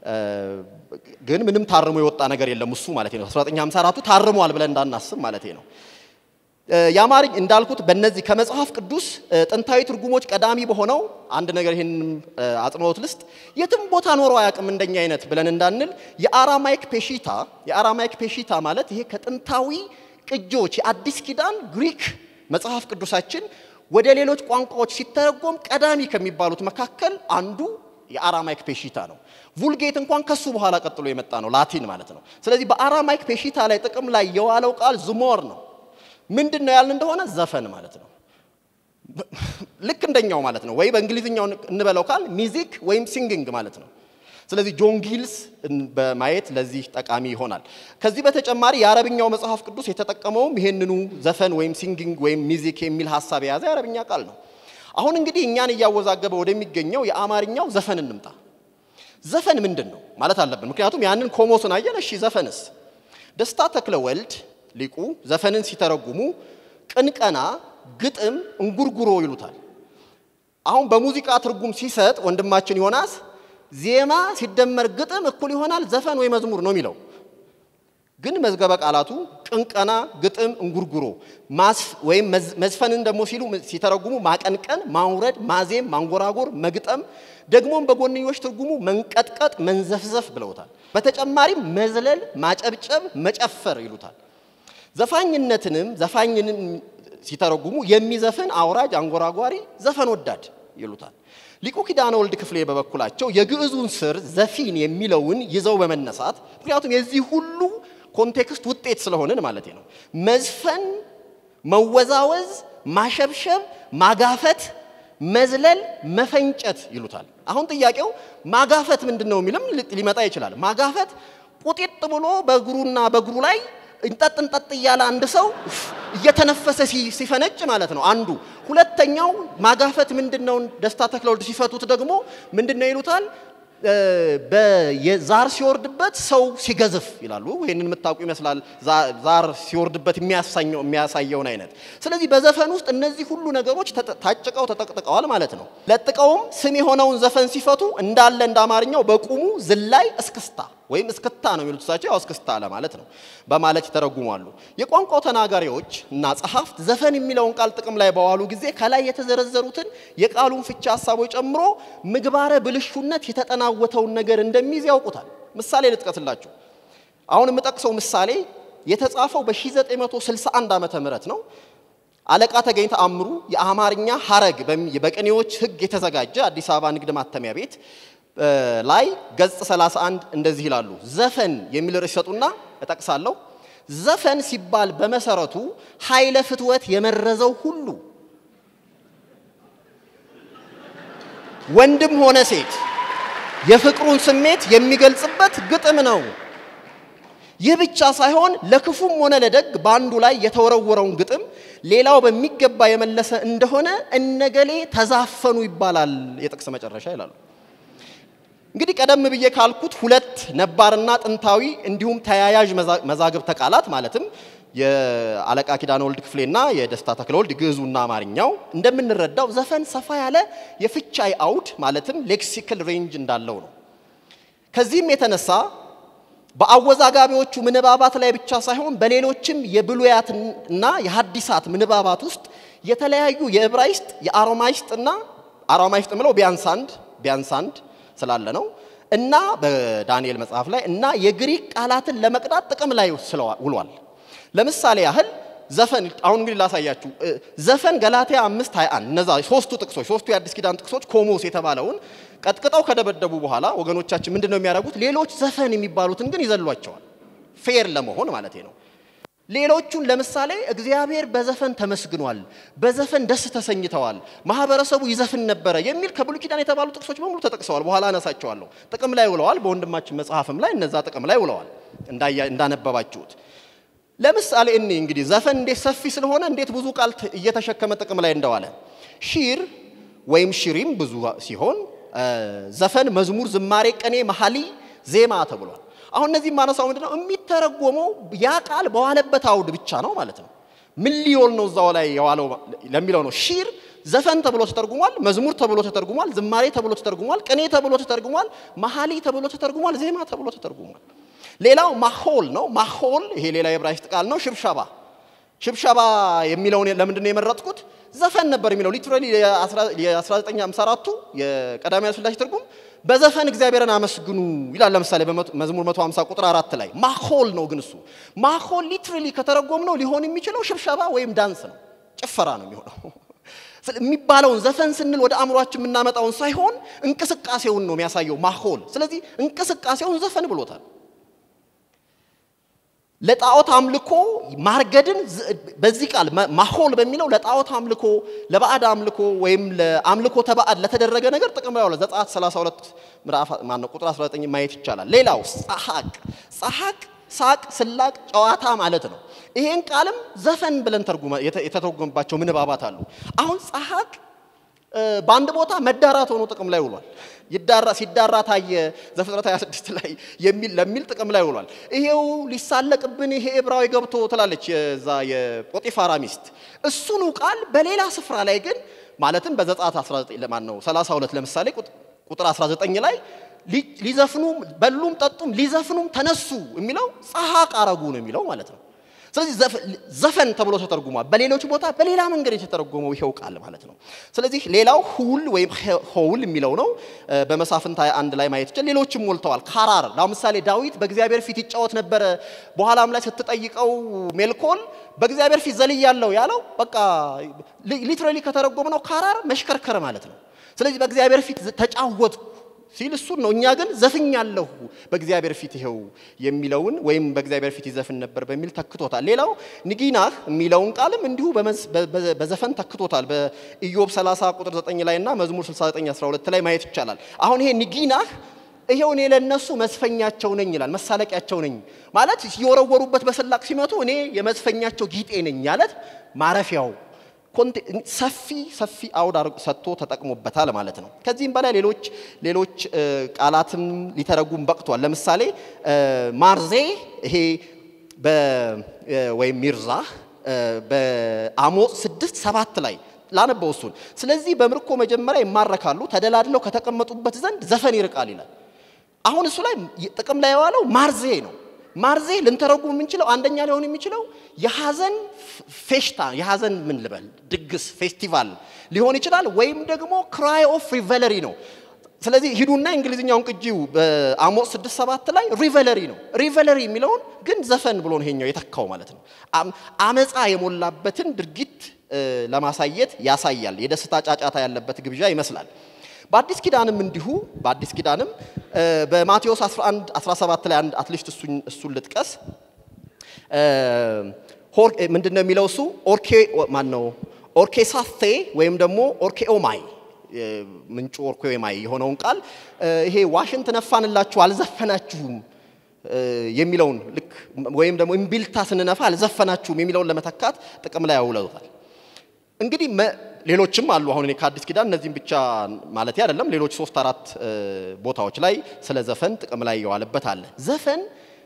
Speaker 3: ግን ምንም ታርሞ የወጣ ነገር የለም እሱ ማለት ነው። 1954ቱ ታርሟል ብለን እንዳናስብ ማለት ነው። የአማርኝ እንዳልኩት በእነዚህ ከመጽሐፍ ቅዱስ ጥንታዊ ትርጉሞች ቀዳሚ በሆነው አንድ ነገር ይህን አጽንኦት ልስጥ። የትም ቦታ ኖሮ አያውቅም እንደኛ አይነት ብለን እንዳንል የአራማይክ ፔሺታ የአራማይክ ፔሺታ ማለት ይሄ ከጥንታዊ ቅጂዎች የአዲስ ኪዳን ግሪክ መጽሐፍ ቅዱሳችን ወደ ሌሎች ቋንቋዎች ሲተረጎም ቀዳሚ ከሚባሉት መካከል አንዱ የአራማይክ ፔሺታ ነው። vulgate እንኳን ከሱ በኋላ ቀጥሎ የመጣ ነው፣ ላቲን ማለት ነው። ስለዚህ በአራማይክ ፔሺታ ላይ ጥቅም ላይ የዋለው ቃል ዝሞር ነው። ምንድን ነው ያልን እንደሆነ ዘፈን ማለት ነው። ልክ እንደኛው ማለት ነው። ወይ በእንግሊዝኛው እንበለው ካል ሚዚክ ወይም ሲንግንግ ማለት ነው። ስለዚህ ጆን ጊልስ በማየት ለዚህ ጠቃሚ ይሆናል። ከዚህ በተጨማሪ የአረብኛው መጽሐፍ ቅዱስ የተጠቀመውም ይሄንኑ ዘፈን ወይም ሲንግንግ ወይም ሚዚክ የሚል ሀሳብ የያዘ የአረብኛ ቃል ነው። አሁን እንግዲህ እኛን እያወዛገበ ወደሚገኘው የአማርኛው ዘፈን እንምጣ። ዘፈን ምንድን ነው ማለት አለብን። ምክንያቱም ያንን ኮሞስን አየን። እሺ ዘፈንስ? ደስታ ተክለ ወልድ ሊቁ ዘፈንን ሲተረጉሙ ቅንቀና፣ ግጥም፣ እንጉርጉሮ ይሉታል። አሁን በሙዚቃ ትርጉም ሲሰጥ ወንድማችን ዮናስ ዜማ ሲደመር ግጥም እኩል ይሆናል ዘፈን ወይ መዝሙር ነው የሚለው። ግን መዝገበ ቃላቱ ቅንቀና፣ ግጥም፣ እንጉርጉሮ ወይም መዝፈንን ደግሞ ሲሉ ሲተረጉሙ ማቀንቀን፣ ማውረድ፣ ማዜም፣ ማንጎራጎር፣ መግጠም ደግሞም በጎንዮሽ ትርጉሙ መንቀጥቀጥ፣ መንዘፍዘፍ ብለውታል። በተጨማሪም መዝለል፣ ማጨብጨብ፣ መጨፈር ይሉታል። ዘፋኝነትንም ዘፋኝንም ሲተረጉሙ የሚዘፍን አውራጅ፣ አንጎራጓሪ፣ ዘፈን ወዳድ ይሉታል። ሊቁ ኪዳነ ወልድ ክፍሌ በበኩላቸው የግዕዙን ስር ዘፊን የሚለውን ይዘው በመነሳት ምክንያቱም የዚህ ሁሉ ኮንቴክስት ውጤት ስለሆንን ማለት ነው። መዝፈን፣ መወዛወዝ፣ ማሸብሸብ፣ ማጋፈት፣ መዝለል፣ መፈንጨት ይሉታል። አሁን ጥያቄው ማጋፈት ምንድን ነው የሚልም ሊመጣ ይችላል። ማጋፈት ቁጢጥ ብሎ በእግሩና በእግሩ ላይ እንጠጥ እንጠጥ እያለ አንድ ሰው እየተነፈሰ ሲፈነጭ ማለት ነው አንዱ። ሁለተኛው ማጋፈት ምንድነው? ደስታ ተክለወልድ ሲፈቱት ደግሞ ምንድነው ይሉታል? ዛር ሲወርድበት ሰው ሲገዝፍ ይላሉ። ይህንን የምታውቁ ይመስላል። ዛር ሲወርድበት የሚያሳየውን አይነት። ስለዚህ በዘፈን ውስጥ እነዚህ ሁሉ ነገሮች ታጭቀው ተጠቅጥቀዋል ማለት ነው። ለጥቀውም ስም የሆነውን ዘፈን ሲፈቱ እንዳለ እንደ አማርኛው በቁሙ ዝላይ እስክስታ ወይም እስክታ ነው የሚሉት እሳቸው ያው እስክስታ ለማለት ነው በማለት ይተረጉማሉ። የቋንቋው ተናጋሪዎች እና ጸሐፍት ዘፈን የሚለውን ቃል ጥቅም ላይ በዋሉ ጊዜ ከላይ የተዘረዘሩትን የቃሉን ፍቻ ሀሳቦች ጨምሮ ምግባረ ብልሹነት የተጠናወተውን ነገር እንደሚይዝ ያውቁታል። ምሳሌ ልጥቀስላችሁ። አሁን የምጠቅሰው ምሳሌ የተጻፈው በ1961 ዓመተ ምህረት ነው። አለቃ ተገኝ ተአምሩ የአማርኛ ሐረግ በቅኔዎች ሕግ የተዘጋጀ አዲስ አበባ ንግድ ማተሚያ ቤት ላይ ገጽ 31 እንደዚህ ይላሉ። ዘፈን የሚል ርዕስ ይሰጡና እጠቅሳለሁ። ዘፈን ሲባል በመሰረቱ ኃይለ ፍትወት የመረዘው ሁሉ ወንድም ሆነ ሴት የፍቅሩን ስሜት የሚገልጽበት ግጥም ነው። ይህ ብቻ ሳይሆን ለክፉም ሆነ ለደግ በአንዱ ላይ የተወረወረውን ግጥም ሌላው በሚገባ የመለሰ እንደሆነ እነገሌ ተዛፈኑ ይባላል። የጥቅስ መጨረሻ ይላሉ። እንግዲህ ቀደም ብዬ ካልኩት ሁለት ነባርና ጥንታዊ እንዲሁም ተያያዥ መዛግብተ ቃላት ማለትም የአለቃ ኪዳነ ወልድ ክፍሌና የደስታ ተክለ ወልድ ግዕዙና አማርኛው እንደምንረዳው ዘፈን ሰፋ ያለ የፍቻይ አውድ ማለትም ሌክሲካል ሬንጅ እንዳለው ነው። ከዚህም የተነሳ በአወዛጋቢዎቹ ምንባባት ላይ ብቻ ሳይሆን በሌሎችም የብሉያትና የሐዲሳት ምንባባት ውስጥ የተለያዩ የዕብራይስጥ የአሮማይስጥና አሮማይስጥ ምለው ቢያንስ አንድ ቢያንስ አንድ ስላለ ነው እና በዳንኤል መጽሐፍ ላይ እና የግሪክ ቃላትን ለመቅዳት ጥቅም ላይ ውሏል። ለምሳሌ ያህል ዘፈን አሁን እንግዲህ ላሳያችሁ። ዘፈን ገላትያ አምስት ሃያ አንድ እነዛ ሶስቱ ጥቅሶች ሶስቱ የአዲስ ኪዳን ጥቅሶች ኮሞስ የተባለውን ቀጥቅጠው ከደበደቡ በኋላ ወገኖቻችን ምንድን ነው የሚያደርጉት? ሌሎች ዘፈን የሚባሉትን ግን ይዘሏቸዋል። ፌር ለመሆን ማለት ነው። ሌሎቹን ለምሳሌ እግዚአብሔር በዘፈን ተመስግኗል፣ በዘፈን ደስ ተሰኝተዋል፣ ማህበረሰቡ ይዘፍን ነበረ የሚል ከብሉይ ኪዳን የተባሉ ጥቅሶች በሙሉ ተጠቅሰዋል። በኋላ አነሳቸዋለሁ። ጥቅም ላይ ውለዋል። በወንድማችን መጽሐፍም ላይ እነዛ ጥቅም ላይ ውለዋል እንዳነበባችሁት። ለምሳሌ እኔ እንግዲህ ዘፈን እንዴት ሰፊ ስለሆነ እንዴት ብዙ ቃል እየተሸከመ ጥቅም ላይ እንደዋለ ሺር ወይም ሽሪም ብዙ ሲሆን ዘፈን፣ መዝሙር፣ ዝማሬ፣ ቅኔ፣ መሐሊ፣ ዜማ ተብሏል። አሁን እነዚህ ማነሳው ምንድነው የሚተረጎመው ያ ቃል በዋለበት አውድ ብቻ ነው ማለት ነው። ምን ሊሆን ነው እዛው ላይ የዋለው ለሚለው ነው። ሺር ዘፈን ተብሎ ተተርጉሟል፣ መዝሙር ተብሎ ተተርጉሟል፣ ዝማሬ ተብሎ ተተርጉሟል፣ ቅኔ ተብሎ ተተርጉሟል፣ መሐሊ ተብሎ ተተርጉሟል፣ ዜማ ተብሎ ተተርጉሟል። ሌላው ማሆል ነው። ማሆል ይሄ ሌላ የዕብራይስጥ ቃል ነው። ሽብሸባ ሽብሸባ የሚለውን ለምንድን ነው የመረጥኩት? ዘፈን ነበር የሚለው ሊትራሊ የ1954ቱ የቀዳማዊ ኃይለ ሥላሴ ትርጉም በዘፈን እግዚአብሔርን አመስግኑ ይላል። ለምሳሌ በመዝሙር 150 ቁጥር አራት ላይ ማሆል ነው። ግን እሱ ማሆል ሊትራሊ ከተረጎም ነው ሊሆን የሚችለው ሽብሸባ ወይም ዳንስ ነው፣ ጭፈራ ነው የሚሆነው። የሚባለውን ዘፈን ስንል ወደ አእምሯችን የምናመጣውን ሳይሆን እንቅስቃሴውን ነው የሚያሳየው ማሆል። ስለዚህ እንቅስቃሴውን ዘፈን ብሎታል። ለጣዖት አምልኮ ማርገድን በዚህ ቃል ማሆል በሚለው ለጣዖት አምልኮ፣ ለባዕድ አምልኮ ወይም ለአምልኮ ተባዕድ ለተደረገ ነገር ጥቅም ላይ ዋለ። ዘጸአት 32 ምዕራፍ ማነው ቁጥር 19 ማየት ይቻላል። ሌላው ጸሐቅ ጸሐቅ ሳቅ፣ ስላቅ፣ ጨዋታ ማለት ነው። ይሄን ቃልም ዘፈን ብለን የተተረጎመባቸው ምንባባት አሉ። አሁን ጸሐቅ በአንድ ቦታ መዳራት ሆኖ ጥቅም ላይ ውሏል። ይዳራ ሲዳራ ታየ ዘፍጥረት 26 ላይ የሚል ለሚል ጥቅም ላይ ውሏል። ይሄው ሊሳለቅብን ይሄ ዕብራዊ ገብቶ ትላለች የዛ የጶጢፋራ ሚስት። እሱኑ ቃል በሌላ ስፍራ ላይ ግን ማለትም በዘጸአት 19 ለማን ነው 32 ለምሳሌ ቁጥር 19 ላይ ሊዘፍኑም በሉም ጠጡም ሊዘፍኑም ተነሱ የሚለው ጸሐቅ አረጉ ነው የሚለው ማለት ነው። ስለዚህ ዘፈን ተብሎ ተተርጉሟል። በሌሎች ቦታ በሌላ መንገድ የተተረጎመው ይሄው ቃል ማለት ነው። ስለዚህ ሌላው ሁል ወይም ሆውል የሚለው ነው። በመሳፍንት አንድ ላይ ማየት ይችላል። ሌሎችም ሞልተዋል። ካራር ለምሳሌ ዳዊት በእግዚአብሔር ፊት ይጫወት ነበረ። በኋላም ላይ ስትጠይቀው ሜልኮል በእግዚአብሔር ፊት ዘልያለሁ ያለው በቃ ሊትራሊ ከተረጎም ነው ካራር መሽከርከር ማለት ነው። ስለዚህ በእግዚአብሔር ፊት ተጫወትኩ ሲል እሱን ነው። እኛ ግን ዘፍኛለሁ በእግዚአብሔር ፊት ይኸው የሚለውን ወይም በእግዚአብሔር ፊት ይዘፍን ነበር በሚል ተክቶታል። ሌላው ንጊናህ የሚለውን ቃልም እንዲሁ በዘፈን ተክቶታል። በኢዮብ 30 ቁጥር 9 ላይ እና መዝሙር 69 12 ላይ ማየት ይቻላል። አሁን ይሄ ንጊናህ ይሄው እኔ ለነሱ መስፈኛቸው ነኝ ይላል። መሳለቂያቸው ነኝ ማለት የወረወሩበት በስላቅ ሲመቱ እኔ የመዝፈኛቸው ጊጤ ነኝ ማለት ማረፊያው ሰፊ ሰፊ አውድ ሰጥቶ ተጠቅሞበታል ማለት ነው። ከዚህም በላይ ሌሎች ሌሎች ቃላትም ሊተረጉም በቅቷል። ለምሳሌ ማርዜ ይሄ ወይም ሚርዛ በአሞጽ ስድስት ሰባት ላይ ላነበው እሱን። ስለዚህ በምርኮ መጀመሪያ ይማረካሉ፣ ተደላድለው ከተቀመጡበት ዘንድ ዘፈን ይርቃል ይላል። አሁን እሱ ላይ ጥቅም ላይ የዋለው ማርዜ ነው። ማርዜ ልንተረጉም የምንችለው አንደኛ ሊሆን የሚችለው የሐዘን ፌሽታ የሐዘን ምን ልበል ድግስ ፌስቲቫል ሊሆን ይችላል፣ ወይም ደግሞ ክራይ ኦፍ ሪቨለሪ ነው። ስለዚህ ሂዱና እንግሊዝኛውን ቅጂው በአሞጽ ስድስት ሰባት ላይ ሪቨለሪ ነው። ሪቨለሪ የሚለውን ግን ዘፈን ብሎ ነው ይሄኛው የተካው ማለት ነው። አመፃ የሞላበትን ድርጊት ለማሳየት ያሳያል። የደስታ ጫጫታ ያለበት ግብዣ ይመስላል። በአዲስ ኪዳንም እንዲሁ በአዲስ ኪዳንም በማቴዎስ 11 17 ላይ አንድ አትሊስት እሱን ልጥቀስ። ምንድን ነው የሚለው እሱ ኦርኬ ማን ነው ኦርኬሳቴ ወይም ደግሞ ኦርኬኦማይ ምንጩ ኦርኬኦማይ የሆነውን ቃል ይሄ ዋሽንት ነፋንላችሁ አልዘፈናችሁም የሚለውን ልክ ወይም ደግሞ እምቢልታ ስንነፋ አልዘፈናችሁም የሚለውን ለመተካት ጥቅም ላይ ያውለውታል። እንግዲህ ሌሎችም አሉ። አሁን እኔ ከአዲስ ኪዳን እነዚህም ብቻ ማለት አይደለም። ሌሎች ሶስት አራት ቦታዎች ላይ ስለ ዘፈን ጥቅም ላይ የዋለበት አለ። ዘፈን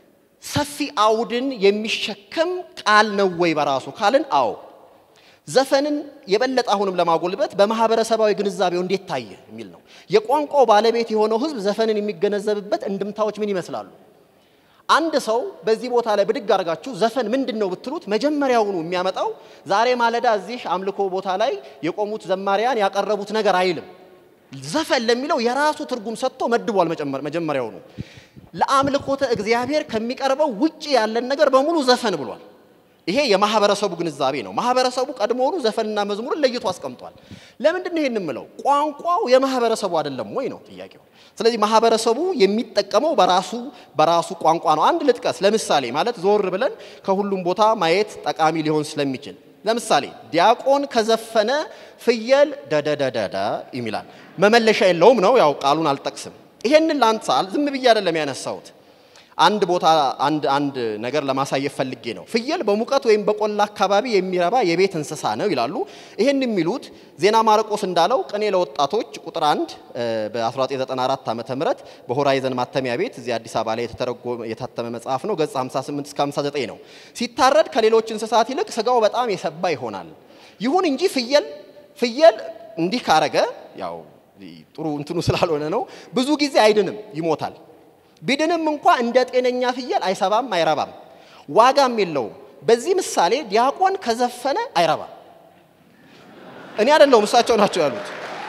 Speaker 3: ሰፊ አውድን የሚሸከም ቃል ነው ወይ በራሱ ካልን አዎ። ዘፈንን የበለጠ አሁንም ለማጎልበት በማህበረሰባዊ ግንዛቤው እንዴት ታየ የሚል ነው። የቋንቋው ባለቤት የሆነው ህዝብ ዘፈንን የሚገነዘብበት እንድምታዎች ምን ይመስላሉ? አንድ ሰው በዚህ ቦታ ላይ ብድግ አድርጋችሁ ዘፈን ምንድን ነው ብትሉት መጀመሪያውኑ የሚያመጣው ዛሬ ማለዳ እዚህ አምልኮ ቦታ ላይ የቆሙት ዘማሪያን ያቀረቡት ነገር አይልም። ዘፈን ለሚለው የራሱ ትርጉም ሰጥቶ መድቧል። መጀመሪያውኑ ለአምልኮተ እግዚአብሔር ከሚቀርበው ውጭ ያለን ነገር በሙሉ ዘፈን ብሏል። ይሄ የማህበረሰቡ ግንዛቤ ነው። ማህበረሰቡ ቀድሞውኑ ዘፈንና መዝሙርን ለይቶ አስቀምጧል። ለምንድን ነው ይሄን የምለው? ቋንቋው የማህበረሰቡ አይደለም ወይ ነው ጥያቄው። ስለዚህ ማህበረሰቡ የሚጠቀመው በራሱ በራሱ ቋንቋ ነው። አንድ ልጥቀስ። ለምሳሌ ማለት ዞር ብለን ከሁሉም ቦታ ማየት ጠቃሚ ሊሆን ስለሚችል ለምሳሌ ዲያቆን ከዘፈነ ፍየል ደደደደደ ይሚላል። መመለሻ የለውም ነው፣ ያው ቃሉን አልጠቅስም። ይሄንን ላንሳ፣ ዝም ብዬ አይደለም ያነሳሁት። አንድ ቦታ አንድ አንድ ነገር ለማሳየት ፈልጌ ነው። ፍየል በሙቀት ወይም በቆላ አካባቢ የሚረባ የቤት እንስሳ ነው ይላሉ። ይህን የሚሉት ዜና ማርቆስ እንዳለው ቅኔ ለወጣቶች ቁጥር አንድ በ1994 ዓ ም በሆራይዘን ማተሚያ ቤት እዚህ አዲስ አበባ ላይ የታተመ መጽሐፍ ነው። ገጽ 58 እስከ 59 ነው። ሲታረድ ከሌሎች እንስሳት ይልቅ ስጋው በጣም የሰባ ይሆናል። ይሁን እንጂ ፍየል ፍየል እንዲህ ካረገ ያው ጥሩ እንትኑ ስላልሆነ ነው። ብዙ ጊዜ አይድንም፣ ይሞታል። ቢድንም እንኳ እንደ ጤነኛ ፍየል አይሰባም፣ አይረባም፣ ዋጋም የለውም። በዚህ ምሳሌ ዲያቆን ከዘፈነ አይረባም። እኔ አይደለሁም እሳቸው ናቸው ያሉት።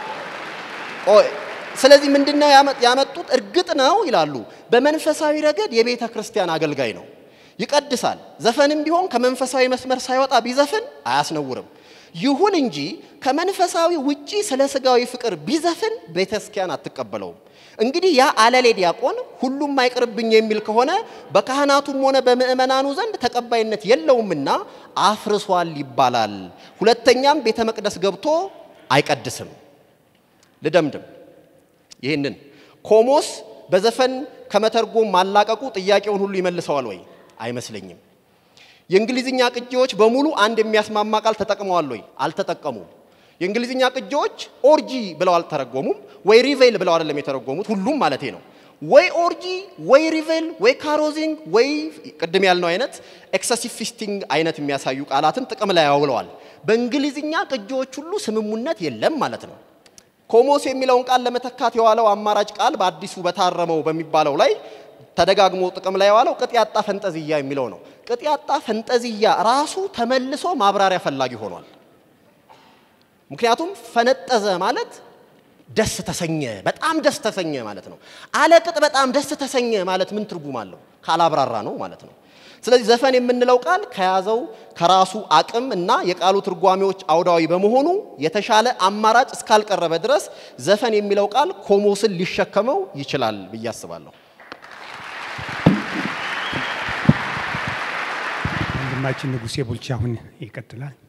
Speaker 3: ስለዚህ ምንድነው ያመጡት? እርግጥ ነው ይላሉ፣ በመንፈሳዊ ረገድ የቤተ ክርስቲያን አገልጋይ ነው፣ ይቀድሳል። ዘፈንም ቢሆን ከመንፈሳዊ መስመር ሳይወጣ ቢዘፍን አያስነውርም። ይሁን እንጂ ከመንፈሳዊ ውጪ ስለ ስጋዊ ፍቅር ቢዘፍን ቤተ ክርስቲያን አትቀበለውም። እንግዲህ ያ አለሌ ዲያቆን ሁሉም አይቅርብኝ የሚል ከሆነ በካህናቱም ሆነ በምእመናኑ ዘንድ ተቀባይነት የለውምና አፍርሷል ይባላል። ሁለተኛም ቤተ መቅደስ ገብቶ አይቀድስም። ልደምድም ይህንን ኮሞስ በዘፈን ከመተርጎም ማላቀቁ ጥያቄውን ሁሉ ይመልሰዋል ወይ? አይመስለኝም። የእንግሊዝኛ ቅጂዎች በሙሉ አንድ የሚያስማማ ቃል ተጠቅመዋል ወይ? አልተጠቀሙም። የእንግሊዝኛ ቅጂዎች ኦርጂ ብለው አልተረጎሙም፣ ወይ ሪቬል ብለው አይደለም የተረጎሙት። ሁሉም ማለቴ ነው። ወይ ኦርጂ ወይ ሪቬል ወይ ካሮዚንግ ወይ ቅድም ያልነው አይነት ኤክሰሲቭ ፊስቲንግ አይነት የሚያሳዩ ቃላትን ጥቅም ላይ ያውለዋል። በእንግሊዝኛ ቅጂዎች ሁሉ ስምሙነት የለም ማለት ነው። ኮሞስ የሚለውን ቃል ለመተካት የዋለው አማራጭ ቃል በአዲሱ በታረመው በሚባለው ላይ ተደጋግሞ ጥቅም ላይ የዋለው ቅጥ ያጣ ፈንጠዝያ የሚለው ነው። ቅጥ ያጣ ፈንጠዝያ ራሱ ተመልሶ ማብራሪያ ፈላጊ ሆኗል። ምክንያቱም ፈነጠዘ ማለት ደስ ተሰኘ፣ በጣም ደስ ተሰኘ ማለት ነው። አለቅጥ በጣም ደስ ተሰኘ ማለት ምን ትርጉም አለው? ካላብራራ ነው ማለት ነው። ስለዚህ ዘፈን የምንለው ቃል ከያዘው ከራሱ አቅም እና የቃሉ ትርጓሜዎች አውዳዊ በመሆኑ የተሻለ አማራጭ እስካልቀረበ ድረስ ዘፈን የሚለው ቃል ኮሞስን ሊሸከመው ይችላል ብዬ አስባለሁ።
Speaker 6: ወንድማችን ንጉሴ ቡልቻ አሁን ይቀጥላል።